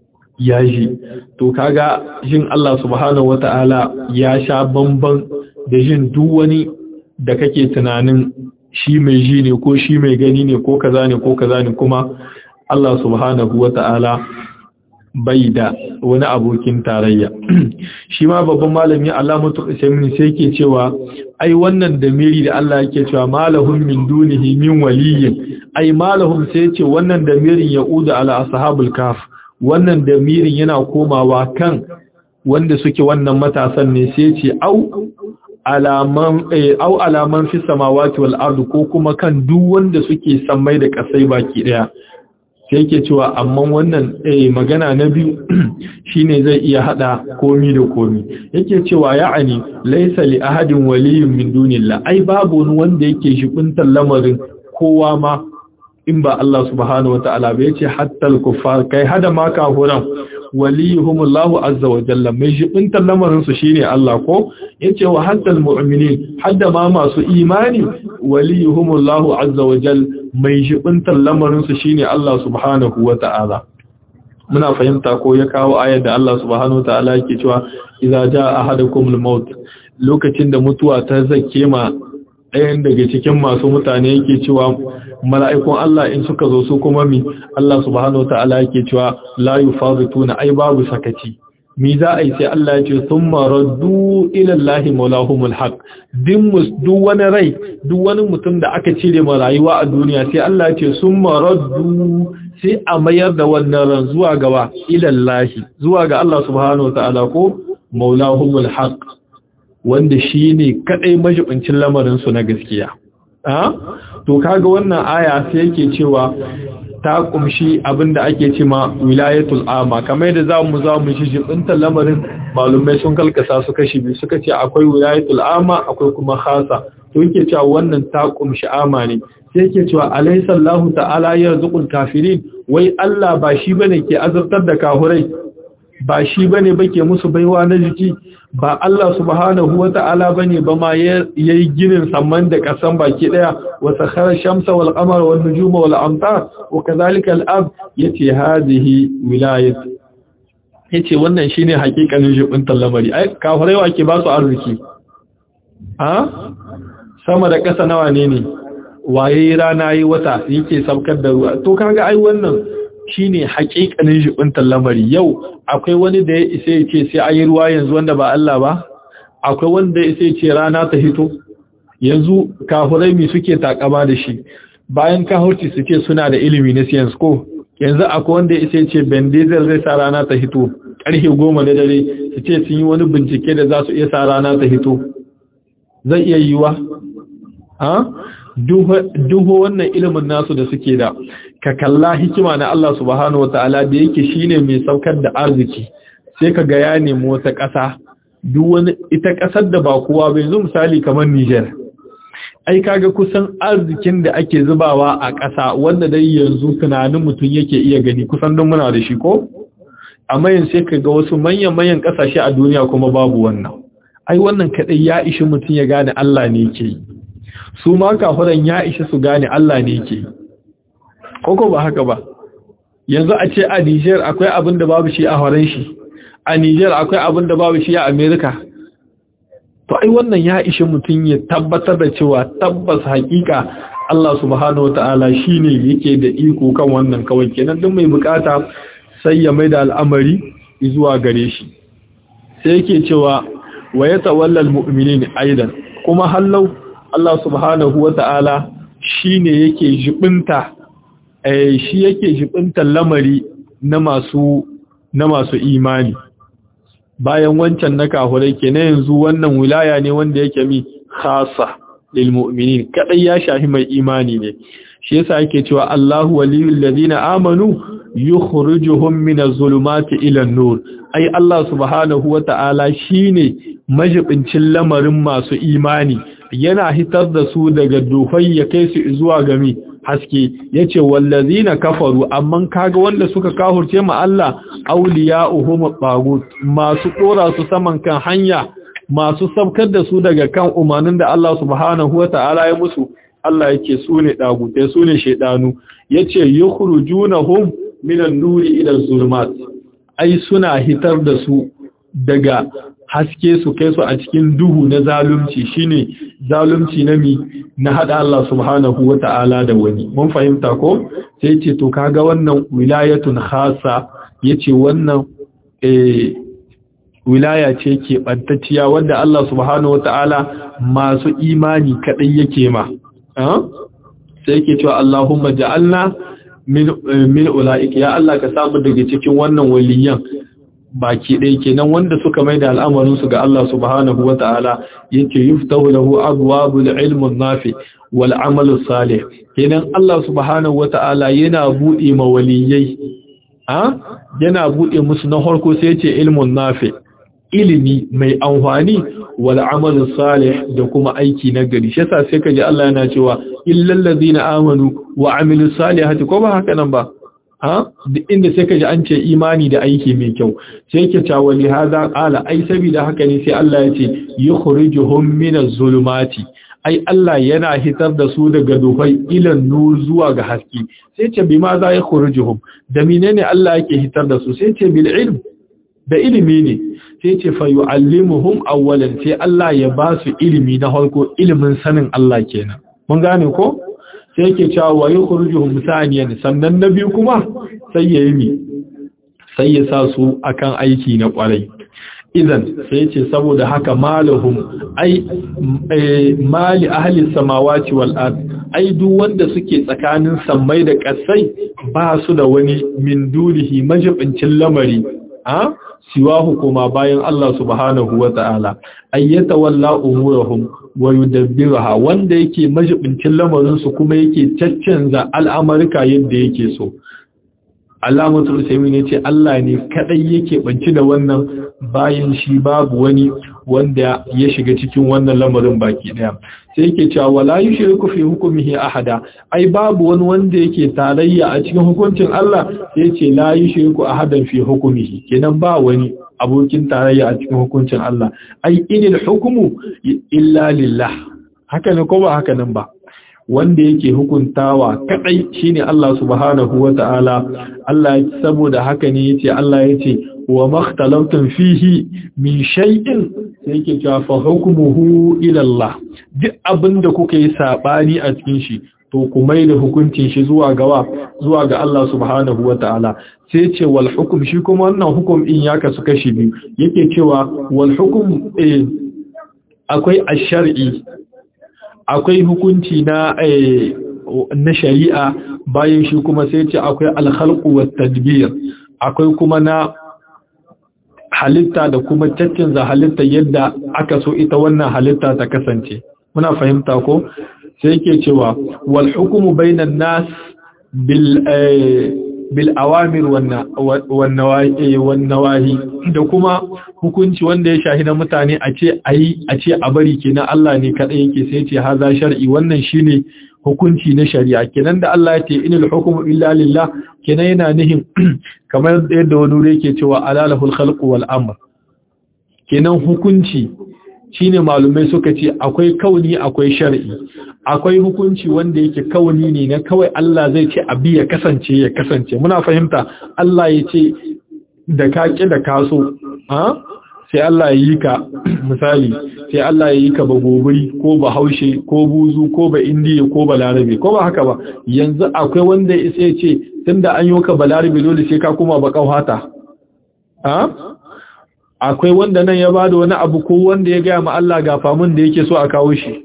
Speaker 1: yaji to kaga jin Allah subhanahu wataala ya sha bamban da jin duk wani da kake tunanin shi mai ji ne ko shi mai gani ne ko kaza ne ko kaza ne kuma Allah subhanahu wata'ala bai da wani abokin tarayya shi ma babban malami Allamatu Usaimin sai yake cewa ai wannan damiri da Allah yake cewa malahum min dunihi min waliyyin ai malahum sai yace wannan damirin yauda ala ashabul kaf wannan damirin yana komawa kan wanda suke wannan matasan ne sai yace au alaman au alaman fi samawati wal ardu ko kuma kan duk wanda suke sammai da kasai baki daya sai yake cewa amma wannan eh magana na biyu shine zai iya hada komi da komi yake cewa ya'ani laysa li ahadin waliyyun min dunillah ai babu wani wanda yake shibuntar lamarin kowa ma in ba Allah subhanahu wataala ba yace hatta al-kuffar kai hada ma kafuran waliyuhumullahu azza wa jalla mai jibintar lamarin su shine Allah ko yace wa hatta almu'minin hadda ma masu imani waliyuhumullahu azza wa jalla mai jibintar lamarin su shine Allah subhanahu wa ta'ala muna fahimta ko ya kawo ayar da Allah subhanahu wa ta'ala yake cewa idza jaa ahadakumul maut lokacin da mutuwa ta zake ma ɗayan daga cikin masu mutane yake cewa mala'ikun Allah in suka zo su kuma mi Allah subhanahu wata'ala yake cewa la yufazituna ai babu sakaci mi za a yi sai Allah ya ce thumma raddu ila Allahi maulahumul haq din duk wani rai duk wani mutum da aka cire ma rayuwa a duniya sai Allah ya ce summa raddu sai a mayar da wannan ran zuwa gaba ila Allahi zuwa ga Allah subhanahu wata'ala ko maulahumul haq wanda shi ne kaɗai majibincin lamarinsu na gaskiya. To kaga wannan aya sai yake cewa ta kumshi abinda ake ce ma wilayatul ama kamar yadda za mu za mu shi jibintar lamarin malumai sun kalkasa su kashi biyu suka ce akwai wilayatul ama akwai kuma khasa to yake cewa wannan ta kumshi ama ne sai yake cewa alaysa Allahu ta'ala yarzuqul kafirin wai Allah ba shi bane ke azabtar da kahurai ba shi bane bake musu baiwa na jiki ba Allah subhanahu wata'ala bane ba ma yayi ginin samman da kasan baki daya wa sakhara shamsa wal qamara wan nujuma wal amtar wa kadhalika al ab yace hadhihi wilayat yace wannan shine hakikanin jibin lamari ai kafirai wa ke ba su arziki ha sama da kasa nawa ne ne waye rana yi wata yake saukar da ruwa to kaga ai wannan shine hakikanin jibin lamari yau akwai wani da ya isa ya ce sai ayi ruwa yanzu wanda ba Allah ba akwai wanda ya isa ya ce rana ta hito yanzu kafirai mi suke takama da shi bayan kahurci su ce suna da ilimi na science ko yanzu akwai wanda ya isa ya ce bendizel zai sa rana ta hito karfe goma na dare su ce sun yi wani bincike da za su iya sa rana ta hito zai iya yiwa ha duho wannan ilimin nasu da suke da ka kalla hikima na Allah subhanahu wataala da yake shine mai saukar da arziki sai ka ga ya nemi wata ƙasa duk wani ita ƙasar da ba kowa bai yanzu misali kamar Niger ai kaga kusan arzikin da ake zubawa a ƙasa wanda dai yanzu tunanin mutum yake iya gani kusan don muna da shi ko amma yanzu sai ka ga wasu manyan manyan ƙasashe a duniya kuma babu wannan ai wannan kadai ya ishi mutum ya gane Allah ne yake yi su ma kafiran ya ishi su gane Allah ne yake yi koko ba haka ba yanzu a ce a Niger akwai abin da babu shi a horon shi a Niger akwai abin da babu shi a America to ai wannan ya ishi mutum ya tabbatar da cewa tabbas hakika Allah subhanahu wataala shine yake da iko kan wannan kawai kenan duk mai bukata sai ya maida al'amari zuwa gare shi sai yake cewa wa yatawalla almu'minin aidan kuma hallau Allah subhanahu wataala shine yake jibinta eh shi yake jibinta lamari na masu na masu imani bayan wancan na kahurai kenan yanzu wannan wilaya ne wanda yake mi khassa lil mu'minin kadai ya shafi mai imani ne shi yasa yake cewa Allahu waliyul ladina amanu yukhrijuhum minaz zulumati ila nur ai Allah subhanahu wata'ala shine majibincin lamarin masu imani yana hitar da su daga duhai ya kai su zuwa gami haske yace wallazina kafaru amma kaga wanda suka kahurce ma Allah awliya'uhum tagut masu dora su saman kan hanya masu sabkar da su daga kan umarnin da Allah subhanahu wata'ala ya musu Allah yake su ne dagutai su ne shedanu yace yukhrujunahum minan nuri ila zulumat ai suna hitar da su daga haske su kai su a cikin duhu na zalunci shine zalunci na mi na hada Allah subhanahu wata'ala da wani mun fahimta ko sai ce to kaga wannan wilayatun khassa yace wannan eh wilaya ce ke bantacciya wanda Allah subhanahu wata'ala masu imani kadai yake ma sai yake cewa Allahumma ja'alna min min ulaika ya Allah ka samu daga cikin wannan waliyan baki ɗaya kenan wanda suka mai da al'amarinsu ga Allah subhanahu wa ta'ala yake yuftahu lahu abwabul ilmun nafi wal amalu salih kenan Allah subhanahu wa ta'ala yana buɗe ma waliyai ha yana buɗe musu na farko sai yace ilmun nafi ilimi mai amfani wal amalu salih da kuma aiki na gari shi yasa sai kaji Allah yana cewa illal ladina amanu wa amilus salihati ko ba haka nan ba ha duk inda sai kaji an ce imani da aiki mai kyau sai yake cewa li hada qala ai saboda haka ne sai Allah ya ce yukhrijuhum minaz zulumati ai Allah yana hitar da su daga duhai ilan nur zuwa ga haske sai ce bi ma za yukhrijuhum da menene Allah yake hitar da su sai ce bil ilm da ilimi ne sai ce fa yu'allimuhum awwalan sai Allah ya ba su ilimi na farko ilimin sanin Allah kenan mun gane ko sai yake cewa wa yukhrijuhum saniyan sannan na biyu kuma sai ya yi sai ya sa su akan aiki na kwarai idan sai ce saboda haka malahum ai mali ahli samawati wal ard ai duk wanda suke tsakanin sammai da ƙasai ba su da wani min dunihi majibincin lamari a siwahu kuma bayan Allah subhanahu wa ta'ala ayyata walla umurahum wa yudabbiruha wanda yake majibincin lamarin su kuma yake caccanza al'amarka yadda yake so Alamatul Usaimi ne ce Allah ne kadai yake banci da wannan bayan shi babu wani wanda ya shiga cikin wannan lamarin baki daya sai yake cewa wala yushriku fi hukmihi ahada ai babu wani wanda yake tarayya a cikin hukuncin Allah sai yace la yushriku ahadan fi hukmihi kenan ba wani abokin tarayya a cikin hukuncin Allah ai inil hukmu illa lillah haka ne ko ba haka nan ba wanda yake hukuntawa kadai shine Allah subhanahu wata'ala Allah saboda haka ne yace Allah yace wa makhtalaftum fihi min shay'in sai yake cewa fa hukmuhu ila Allah duk abinda kuka yi sabani a cikin shi to ku mai da hukuncin shi zuwa gawa zuwa ga Allah subhanahu wata'ala sai ce wal hukum shi kuma wannan hukum din ya kasu kashi biyu yake cewa wal hukum akwai ash-shar'i akwai hukunci na na shari'a bayan shi kuma sai ce akwai al-khalqu wat tadbir akwai kuma na halitta da kuma caccanza halitta yadda aka so ita wannan halitta ta kasance muna fahimta ko sai yake cewa wal hukmu bainan nas bil bil awamir wan nawahi da kuma hukunci wanda ya shahi na mutane a ce ayi a ce a bari kenan Allah ne kadai yake sai ce haza shar'i wannan shine hukunci na shari'a kenan da Allah ya ce inal hukmu illa lillah kenan yana nihin kamar yadda wani wuri yake cewa alalahul khalqu wal amr kenan hukunci shine malumai suka ce akwai kauni akwai shar'i akwai hukunci wanda yake kauni ne na kawai Allah zai ce abi ya kasance ya kasance muna fahimta Allah ya ce da ka ki da kaso ha sai Allah ya yi ka misali sai Allah ya yi ka ba gobiri ko ba haushe ko buzu ko ba indiya ko ba larabe ko ba haka ba yanzu akwai wanda ya isa ya ce tunda an yi ka ba larabe dole sai ka kuma ba kauhata ha akwai wanda nan ya bada wani abu ko wanda ya gaya ma Allah ga famun da yake so a kawo shi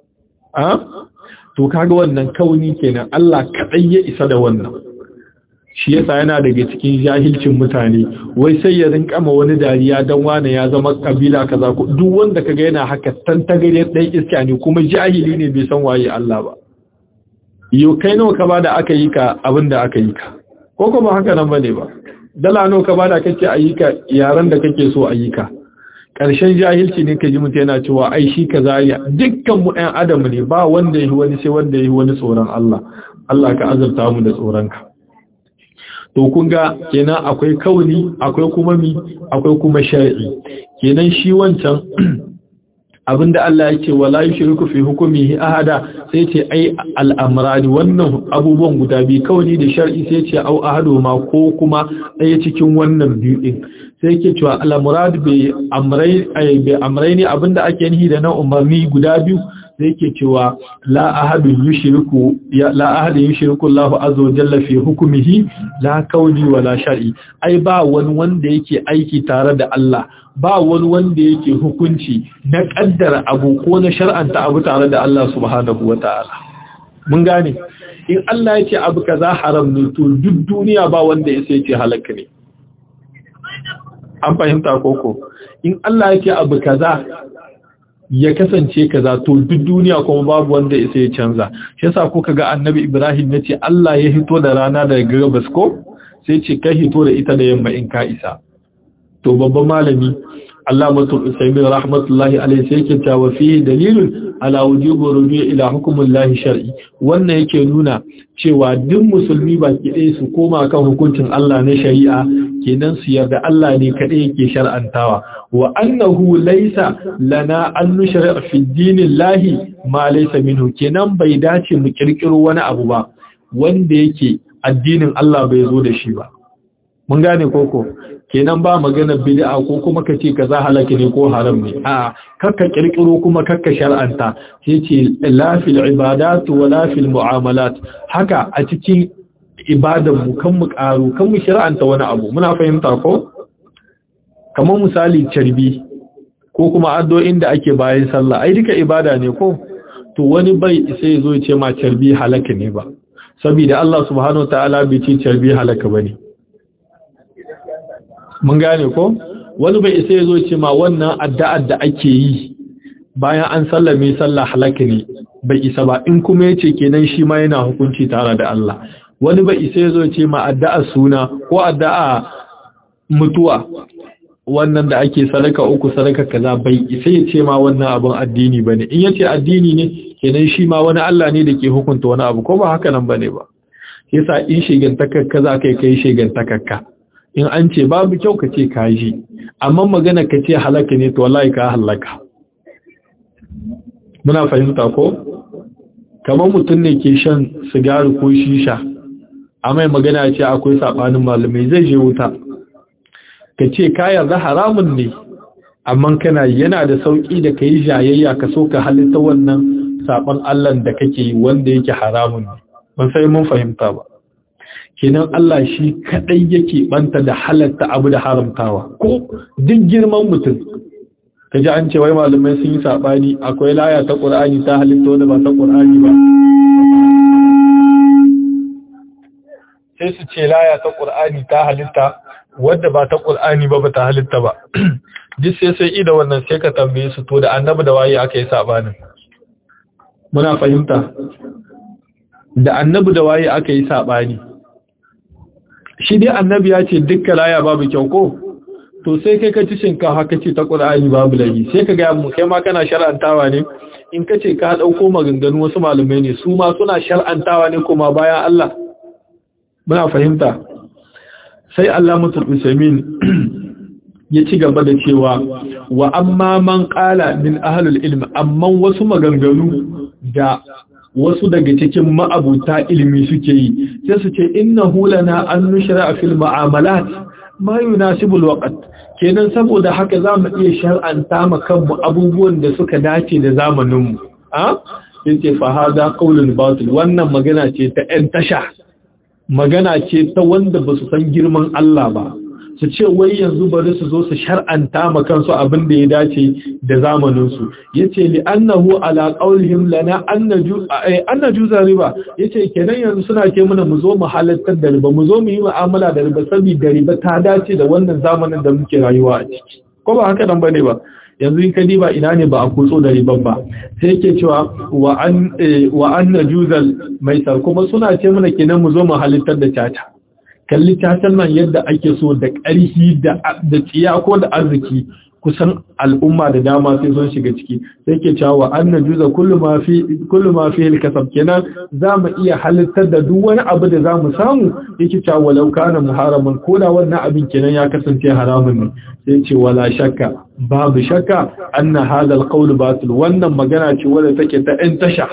Speaker 1: a to kaga wannan kauni kenan Allah kadai ya isa da wannan shi yasa yana daga cikin jahilcin mutane wai sai ya rinka ma wani dariya dan wani ya zama kabila kaza ko duk wanda kaga yana haka tantagare dan iska ne kuma jahili ne bai san waye Allah ba yo kai nawa ka bada aka yi ka abinda aka yi ka ko kuma haka nan bane ba dala nawa ka bada kake ayyuka yaran da kake so ayyuka ƙarshen jahilci ne ka ji mutum yana cewa ai shi kaza ya dukkan mu ɗan adam ne ba wanda yi wani sai wanda yi wani tsoron Allah Allah ka azurta mu da tsoron ka to kun ga kenan akwai kauni akwai kuma mi akwai kuma shar'i kenan shi wancan abinda Allah yake wala yushriku fi hukmihi ahada sai ce ai al'amrani wannan abubuwan guda biyu kauni da shar'i sai ce au ahadu ma ko kuma ɗaya cikin wannan biyu din sai yake cewa al'amrad bi amrai ai bi amraini abinda ake nihi da na umarni guda biyu sai yake cewa la ahadu yushriku ya la ahadu yushriku Allah azza wa jalla fi hukmihi la kauni wala shar'i ai ba wani wanda yake aiki tare da Allah ba wani wanda yake hukunci na kaddara abu ko na shar'anta abu tare da Allah subhanahu wata'ala mun gane in Allah yake abu kaza haram ne to duk duniya ba wanda yake ce halaka ne an fahimta koko in Allah yake abu kaza ya kasance kaza to duk duniya kuma babu wanda isa ya canza shi yasa kuka ga annabi Ibrahim yace Allah ya hito da rana daga gabas ko sai ce kai hito da ita da yamma in ka isa to babban malami Allah mutum Usaimin rahmatullahi alaihi sai yake cewa fi dalilun ala wujubi ruju ila hukmullahi shar'i wannan yake nuna cewa duk musulmi baki ɗaya su koma kan hukuncin Allah na shari'a kenan su yarda Allah ne kaɗai yake shar'antawa wa annahu laysa lana an nushra fi dinillahi ma laysa minhu kenan bai dace mu kirkiro wani abu ba wanda yake addinin Allah bai zo da shi ba mun gane koko kenan ba magana bid'a ko kuma kace kaza halaka ne ko haram ne a kakka kirkiro kuma kakka shar'anta yace la fil ibadat wa la fil muamalat haka a cikin ibadan mu kan mu karu kan mu shar'anta wani abu muna fahimta ko kamar misali carbi ko kuma addu'o'in da ake bayan sallah ai duka ibada ne ko to wani bai sai ya zo ya ce ma carbi halaka ne ba saboda Allah subhanahu wataala bai ce carbi halaka bane mun gane ko wani bai isa ya zo ce ma wannan addu'ar da ake yi bayan an sallame sallah halaka ne bai isa ba in kuma yace kenan shi ma yana hukunci tare da Allah wani bai isa ya zo ce ma addu'ar suna ko addu'a mutuwa wannan da ake sadaka uku sadaka kaza bai isa ya ce ma wannan abin addini bane in yace addini ne kenan shi ma wani Allah ne da ke hukunta wani abu ko ba haka nan bane ba yasa in shegantakakka za kai kai shegantakakka in an ce babu kyau ka ce ka ji amma magana ka ce halaka ne to wallahi ka halaka muna fahimta ko kamar mutum ne ke shan sigari ko shisha a mai magana ce akwai sabanin malamai zai je wuta ka ce ka yarda haramun ne amma kana yana da sauki da kai jayayya ka so ka halitta wannan saban Allah da kake yi wanda yake haramun ne ban sai mun fahimta ba kenan Allah shi kadai yake banta da halatta abu da haramtawa ko duk girman mutum kaji an ce wai malamai sun yi sabani akwai laya ta Qur'ani ta halitta wanda ba ta Qur'ani ba sai su ce laya ta Qur'ani ta halitta wadda ba ta Qur'ani ba ba ta halitta ba duk sai sai ida wannan sai ka tambaye su to da annabi da waye aka yi sabanin muna fahimta da annabi da waye aka yi sabani shi dai annabi ya ce dukkan laya babu kyau ko to sai kai ka ci shinkafa ka ce ta Qur'ani babu lahi sai ka ga mu kai ma kana shar'antawa ne in ka ce ka dauko maganganu wasu malamai ne su ma suna shar'antawa ne kuma bayan Allah muna fahimta sai Allah mutul usaimin ya ci gaba da cewa wa amma man qala min ahlul ilm amma wasu maganganu da wasu daga cikin ma'abuta ilimi suke yi sai su ce innahu lana an nushra fil mu'amalat ma yunasibul waqt kenan saboda haka zamu iya shar'anta ma kanmu abubuwan da suka dace da zamanin mu a yace fa hada qaulun batil wannan magana ce ta ɗan tasha magana ce ta wanda ba su san girman Allah ba su ce wai yanzu bari su zo su shar'anta ma kansu abin da ya dace da zamaninsu yace li annahu ala qawlihim lana annaju annaju riba yace kenan yanzu suna ce mana mu zo mu halattar da riba mu zo mu yi mu'amala da riba saboda riba ta dace da wannan zamanin da muke rayuwa a ciki ko ba haka nan bane ba yanzu in ka diba ina ne ba a kutso da riban ba sai yake cewa wa an wa an najuzal maisar kuma suna ce mana kenan mu zo mu halittar da tata kalli tatan nan yadda ake so da ƙarfi da da tsiya ko da arziki kusan al'umma da dama sai sun shiga ciki sai ke cewa wa an najuza kullu ma fi kullu ma fi al-kasab kenan zamu iya halittar da duk wani abu da zamu samu yake cewa walau kana muharaman koda wannan abin kenan ya kasance haramun ne sai ce wala shakka babu shakka anna hadha al-qawl batil wannan magana ce wadda take ta in tasha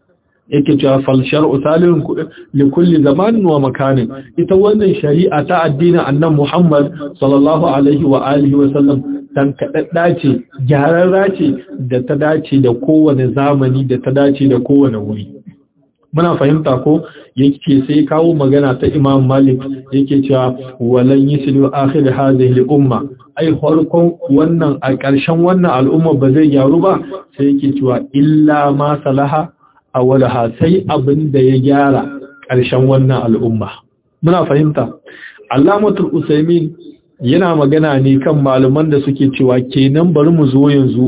Speaker 1: yake cewa fal shar'u salihun li kulli zamanin wa makanin ita wannan shari'a ta addinin annabi Muhammad sallallahu alaihi wa alihi wa sallam dan kadadda ce gyararra ce da ta dace da kowane zamani da ta dace da kowane wuri muna fahimta ko yake sai kawo magana ta Imam Malik yake cewa walan yuslu akhir hadhihi al-umma ai farkon wannan a ƙarshen wannan al'umma ba zai gyaru ba sai yake cewa illa ma salaha awalaha sai abin da ya gyara ƙarshen wannan al'umma muna fahimta Allamatul Usaimin yana magana ne kan malaman da suke cewa kenan bari mu zo yanzu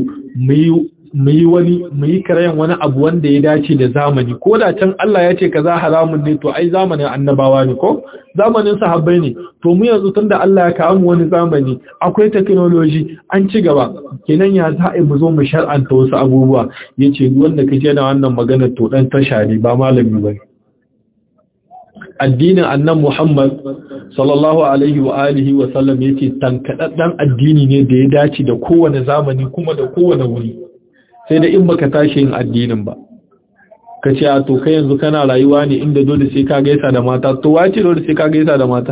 Speaker 1: mu yi wani mu yi karayan wani abu wanda ya dace da zamani ko da can Allah ya ce kaza haramun ne to ai zamanin annabawa ne ko zamanin sahabbai ne to mu yanzu tunda Allah ya kawo mu wani zamani akwai technology an ci gaba kenan ya za a mu zo mu shar'anta wasu abubuwa yace wanda kaje da wannan magana to dan tashari ba malami bane addinin annan Muhammad sallallahu alaihi wa alihi wa sallam yake tankadaddan addini ne da ya dace da kowane zamani kuma da kowane wuri sai da in baka tashi yin addinin ba ka ce a to kai yanzu kana rayuwa ne inda dole sai ka gaisa da mata to wace dole sai ka gaisa da mata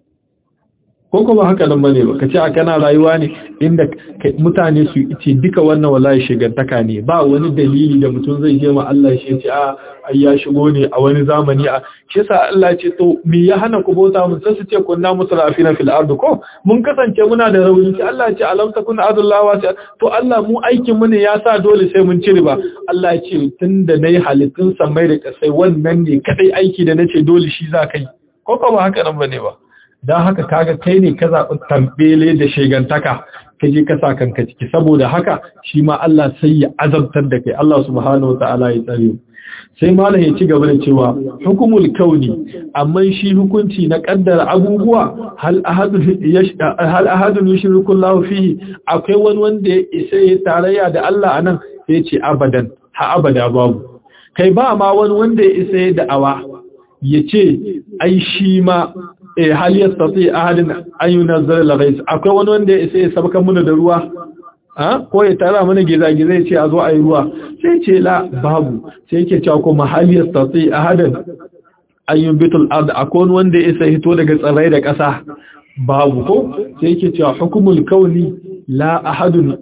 Speaker 1: ko kuma haka nan bane ba ka ce a kana rayuwa ne inda mutane su ce duka wannan wallahi shigantaka ne ba wani dalili da mutum zai je ma Allah shi ce a ai ya shigo ne a wani zamani a shi yasa Allah ce to me ya hana ku bauta mun sai su ce kunna musrafina fil ard ko mun kasance muna da rauni sai Allah ce alam takun adullahu wasi to Allah mu aikin mu ne ya sa dole sai mun cire ba Allah ya ce tunda nayi halittun samai da kasai wannan ne kadai aiki da nace dole shi za kai ko kuma haka nan bane ba don haka kaga kai ne ka zaɓi tambele da shegantaka ka je ka sa kanka ciki saboda haka shi ma Allah sai ya azabtar da kai Allah subhanahu wa ta'ala ya tsare sai malam ya ci gaba da cewa hukumul kauni amma shi hukunci na kaddara abubuwa hal ahadun hal ahadun yushriku Allah fihi akwai wani wanda ya isa ya tarayya da Allah anan sai ce abadan ha abada babu kai ba ma wani wanda ya isa ya da'awa ya ce ai shi ma eh hal yastati ahadun an yunzala al-ghais akwai wani wanda ya isa ya sabaka mana da ruwa ko ya tara mana gizagizai ce a zo a yi ruwa sai ce la babu sai yake cewa kuma haliyar tatsi a hadin ayyun bitul ard akwai wanda ya isa hito daga tsirrai da ƙasa babu ko sai yake cewa hukumul kauni la ahadun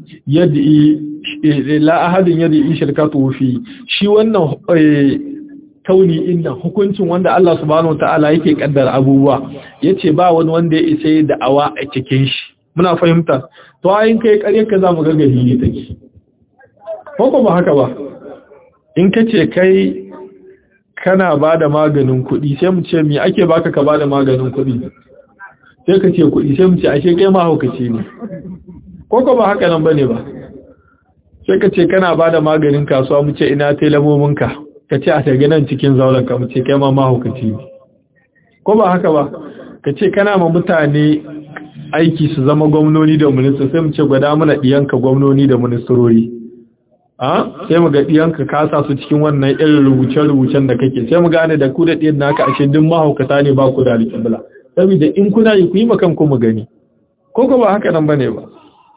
Speaker 1: yadi la ahadun yadi shirkatu fi shi wannan kauni inda hukuncin wanda Allah subhanahu wataala yake kaddara abubuwa yace ba wani wanda ya isa da awa a cikin shi muna fahimta to ayin kai ƙaryar ka zamu ga gari ne take ko ba haka ba in kace kai kana bada maganin kuɗi sai mu ce me ake baka ka bada maganin kuɗi sai ka ce kuɗi sai mu ce ashe kai ma haukaci ne ko ba haka nan bane ba sai ka ce kana bada maganin kasuwa mu ce ina telamomin ka ka ce a taga nan cikin zauren ka mu ce kai ma mahaukaci ne ko ba haka ba ka ce kana ma mutane aiki su zama gwamnoni da minista sai mu ce gwada mana ɗiyanka gwamnoni da ministerori a sai mu ga ɗiyanka kasa su cikin wannan irin rubuce-rubucen da kake sai mu gane da ku da ɗiyan naka ashe duk mahaukata ne ba ku da alƙibla saboda in kuna yi ku yi makan ku mu gani ko ko ba haka nan bane ba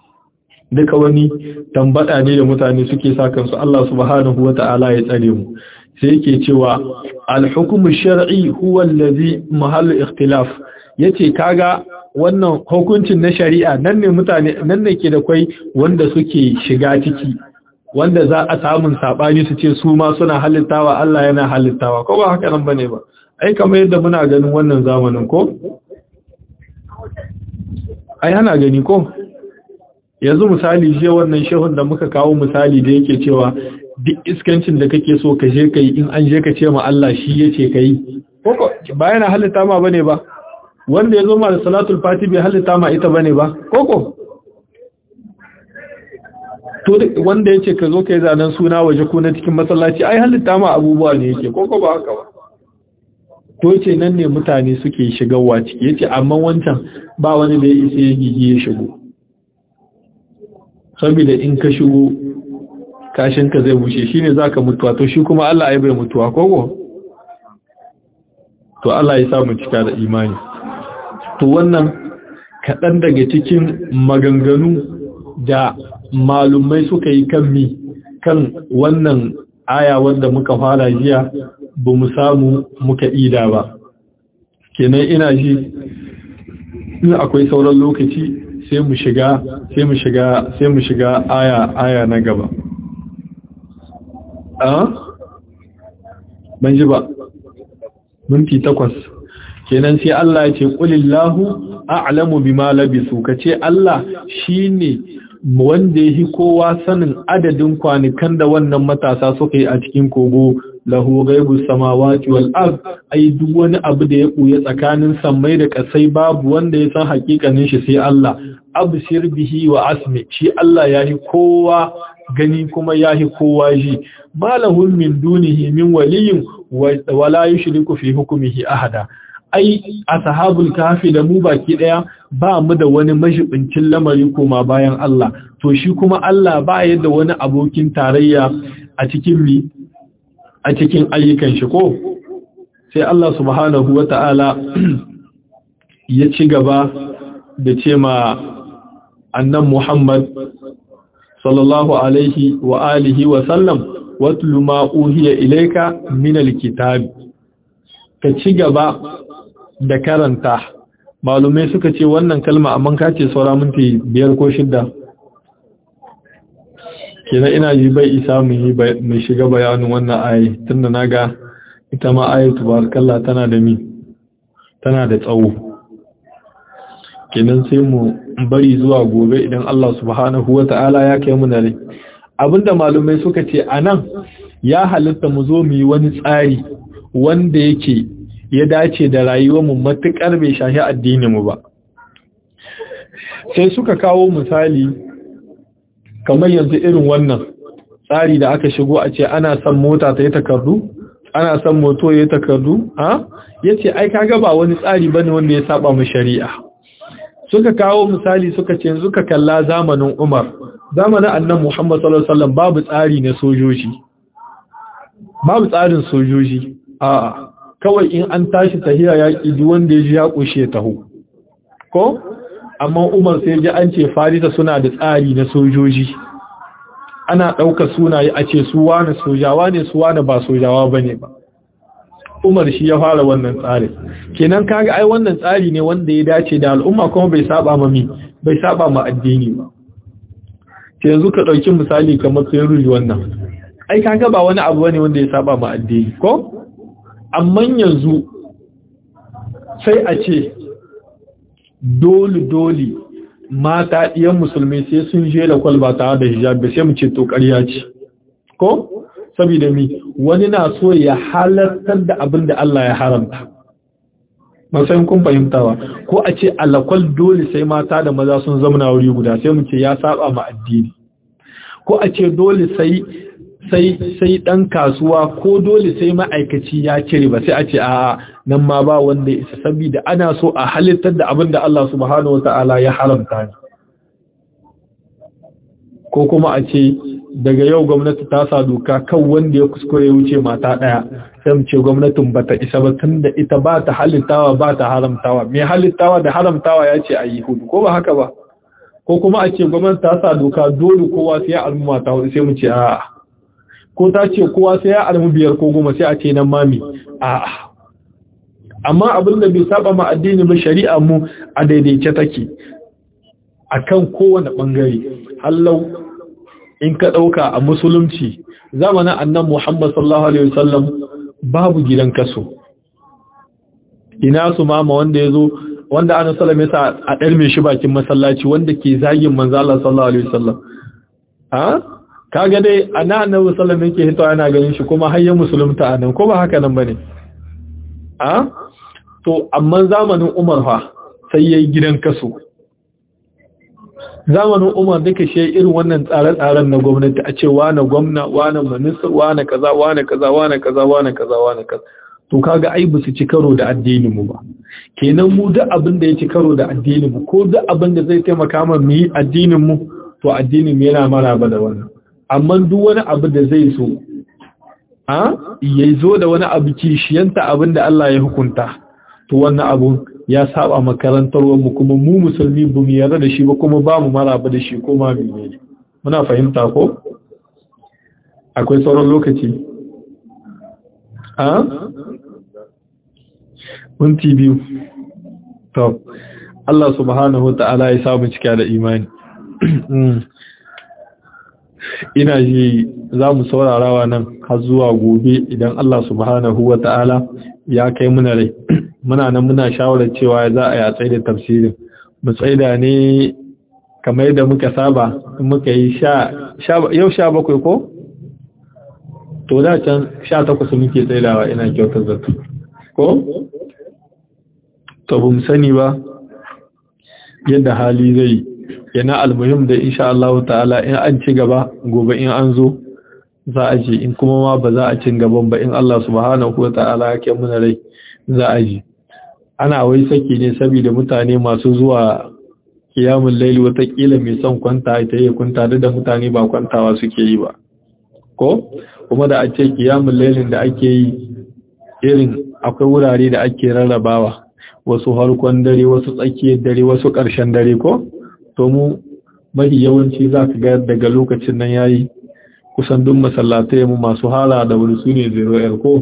Speaker 1: duka wani tambada ne da mutane suke sa kansu Allah subhanahu wata'ala ya tsare mu sai yake cewa al-hukmu shar'i huwa allazi mahallu ikhtilaf yace kaga wannan hukuncin na shari'a nan ne mutane nan ne ke da kwai wanda suke shiga ciki wanda za a samun sabani su ce su ma suna halittawa Allah yana halittawa ko ba haka nan bane ba ai kamar yadda muna ganin wannan zamanin ko ai ana gani ko yanzu misali je wannan shehun da muka kawo misali da yake cewa duk iskancin da kake so ka je kai in an je ka ce ma Allah shi yace kai ko ba yana halitta ma bane ba wanda ya zo ma da salatul fati bai halitta ma ita bane ba koko to wanda yace ka zo kai zanen suna waje ko na cikin masallaci ai halitta ma abubuwa ne yake koko ba haka ba to yace nan ne mutane suke shigarwa ciki yace amma wancan ba wani da ya isa ya gigi ya shigo saboda in ka shigo kashin ka zai bushe shine zaka mutuwa to shi kuma Allah ai bai mutuwa koko to Allah ya sa mu cika da imani to wannan kaɗan daga cikin maganganu da malumai suka yi kan mi kan wannan aya wanda muka fara jiya ba mu samu muka ida ba kenan ina ji in akwai sauran lokaci sai mu shiga sai mu shiga sai mu shiga aya aya na gaba a ban ji ba minti takwas kenan sai Allah ya ce qulillahu a'lamu bima labisu kace Allah shine wanda yake kowa sanin adadin kwanukan da wannan matasa suka yi a cikin kogo lahu ghaibu samawati wal ard ai duk wani abu da ya buye tsakanin sammai da kasai babu wanda ya san hakikanin shi sai Allah abshir bihi wa asmi shi Allah yahi kowa gani kuma yahi kowa ji malahul min dunihi min waliyin wala yushriku fi hukmihi ahada ai ashabul kafi da mu baki daya ba mu da wani mashibincin lamari koma bayan Allah to shi kuma Allah ba yadda wani abokin tarayya a cikin mi a cikin ayyukan shi ko sai Allah subhanahu wata'ala ya ci gaba da ce ma annan Muhammad sallallahu alaihi wa alihi wa sallam watlu ma uhiya ilayka min alkitab ka ci gaba da karanta malumai suka ce wannan kalma amma ka ce saura minti biyar ko shidda kenan ina ji bai isa mu shiga bayanin wannan ayi tunda naga ita ma ayatu barakallah tana da mi tana da tsawo kenan sai mu bari zuwa gobe idan Allah subhanahu wata'ala ya kai mu da rai abinda malumai suka ce anan ya halitta mu zo mu yi wani tsari wanda yake ya dace da rayuwarmu matuƙar bai shahi addininmu ba sai suka kawo misali kamar yanzu irin wannan tsari da aka shigo a ce ana son mota ta yi takardu ana son moto ya yi takardu ha yace ai kaga ba wani tsari bane wanda ya saba mu shari'a suka kawo misali suka ce yanzu ka kalla zamanin Umar zamanin annan Muhammad sallallahu alaihi wasallam babu tsari na sojoji babu tsarin sojoji a'a kawai in an tashi tahiya yaki duk wanda ya ji ya kushe taho ko amma Umar sai ji an ce Farisa suna da tsari na sojoji ana ɗauka sunaye a ce su wane sojawa ne su wane ba sojawa bane ba Umar shi ya fara wannan tsari kenan kaga ai wannan tsari ne wanda ya dace da al'umma kuma bai saba ma mi bai saba ma addini ba ke yanzu ka dauki misali kamar sai wannan ai kaga ba wani abu bane wanda ya saba ma addini ko amma yanzu sai a ce dole dole mata ɗiyan musulmi sai sun je da kwalba tare da hijabi sai mu ce to ƙarya ce ko saboda mi wani na so ya halartar da abin da Allah ya haramta matsayin kun fahimtawa ko a ce alakwal dole sai mata da maza sun zamana wuri guda sai mu ce ya saba ma addini ko a ce dole sai sai sai dan kasuwa ko dole sai ma'aikaci ya cire ba sai a ce a nan ma ba wanda isa saboda ana so a halittar da abin da Allah subhanahu wataala ya haramta ne ko kuma a ce daga yau gwamnati ta sa doka kan wanda ya kuskure wuce mata daya sai mu ce gwamnatin bata isa ba tunda ita ba ta halittawa ba ta haramtawa mai halittawa da haramtawa ya ce ayi hudu ko ba haka ba ko kuma a ce gwamnati ta sa doka dole kowa sai ya almu mata hudu sai mu ce a'a ko ta ce kowa sai ya almu biyar ko goma sai a ce nan mami a'a amma abin da bai saba ma addini ba shari'a mu a daidaice take akan kowane bangare hallau in ka ɗauka a musulunci zamanin annan Muhammad sallallahu Alaihi wasallam babu gidan kaso. Ina su mama wanda ya zo, wanda ana salam ya sa a ɗarme shi bakin masallaci wanda ke zagin manzala sallallahu Alaihi wasallam. Ha? Kaga dai, ana annan wasallam yake hito yana ganin shi kuma hanyar musulunta a nan, ko ba haka nan ba ne? Ha? To, amma zamanin Umar fa sai ya yi gidan kaso. zamanin umar duka shi irin wannan tsare-tsaren na gwamnati a ce wane gwamna wane minister wane kaza wane kaza wane kaza wane kaza wane kaza to kaga ai ba su ci karo da addinin mu ba kenan mu duk abin da ya ci karo da addinin mu ko duk abin da zai taimaka mana mu yi addinin mu to addinin mu yana maraba da wannan amma duk wani abu da zai so a ya zo da wani abu kishiyanta abin da Allah ya hukunta to wannan abun ya saba makarantar mu kuma mu musulmi ba mu yarda da shi ba kuma ba mu maraba da shi ko ma mene muna fahimta ko akwai sauran lokaci a minti biyu to Allah subhanahu ta'ala ya samu cika da imani ina ji za mu saurarawa nan har zuwa gobe idan Allah subhanahu wa ta'ala ya kai muna rai muna nan muna shawarar cewa za a yi a tsaye da tafsirin mu tsaida ne kamar yadda muka saba muka yi yau sha bakwai ko? to da can sha takwas muke tsaidawa ina kyautar zato ko? to bu sani ba yadda hali zai yana almuhim da insha Allah ta'ala in an ci gaba gobe in an zo za a ji in kuma ma ba za a cin gaban ba in Allah subhanahu wa ta'ala ya ke muna rai za a ji ana wai saki ne saboda mutane masu zuwa kiyamun laili watakila mai son kwanta ita yi kwanta da mutane ba kwantawa suke yi ba ko kuma da a ce kiyamun lailin da ake yi irin akwai wurare da ake rarrabawa wasu harkon dare wasu tsakiyar dare wasu ƙarshen dare ko to mu mafi yawanci za ka ga daga lokacin nan yayi kusan duk masallatai mu masu hala da wuri su ne zero ko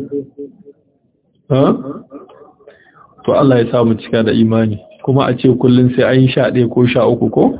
Speaker 1: to Allah ya samu cika da imani kuma a ce kullum sai an yi sha ɗaya ko sha uku ko?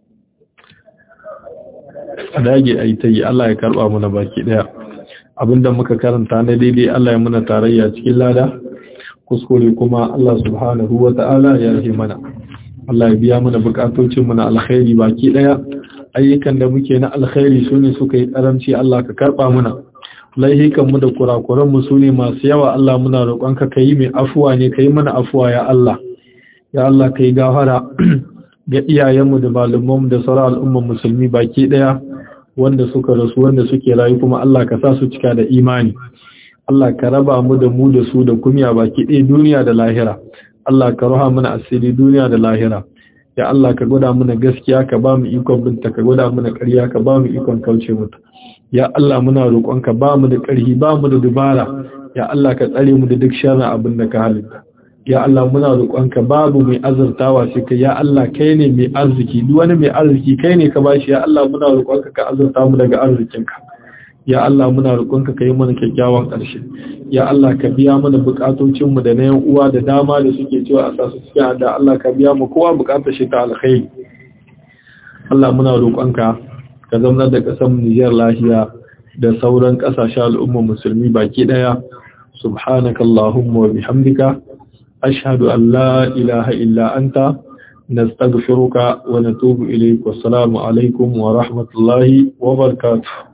Speaker 1: a dage a yi ta yi Allah ya karɓa muna baki ɗaya abinda muka karanta na daidai Allah ya muna tarayya cikin lada kuskure kuma Allah subhanahu wa ta'ala ya rahe mana Allah ya biya mana bukatocin mu na alkhairi baki ɗaya ayyukan da muke na alkhairi su ne suka yi karamci Allah ka karɓa muna laihikanmu da kurakuranmu su ne masu yawa Allah muna roƙonka ka yi mai afuwa ne ka yi mana afuwa ya Allah ya Allah ka yi gafara ga iyayenmu da malumanmu da sauran al'umman musulmi baki ɗaya wanda suka rasu wanda suke rayu kuma Allah ka sa su cika da imani Allah ka raba mu da mu da su da kumya baki ɗaya duniya da lahira Allah ka ruha mana asiri duniya da lahira ya Allah ka gwada mana gaskiya ka ba mu ikon binta ka gwada mana ƙarya ka ba mu ikon kauce mata ya Allah muna roƙon ka ba mu da ƙarfi ba mu da dubara ya Allah ka tsare mu da duk sharrin abin da ka halitta ya Allah muna roƙonka babu mai azurtawa sai kai ya Allah kai ne mai arziki duk wani mai arziki kai ne ka bashi ya Allah muna roƙonka ka azurta mu daga arzikinka ya Allah muna roƙonka ka yi mana kyakkyawan ƙarshe ya Allah ka biya mana buƙatocin mu da na yan uwa da dama da suke cewa a sasu cikin da Allah ka biya mu kowa buƙatar shi ta alkhairi Allah muna roƙonka ka zama da ƙasar Nijar lafiya da sauran ƙasashen al'ummar musulmi baki ɗaya subhanakallahumma wa bihamdika أشهد أن لا إله إلا أنت نستغفرك ونتوب إليك والسلام عليكم ورحمة الله وبركاته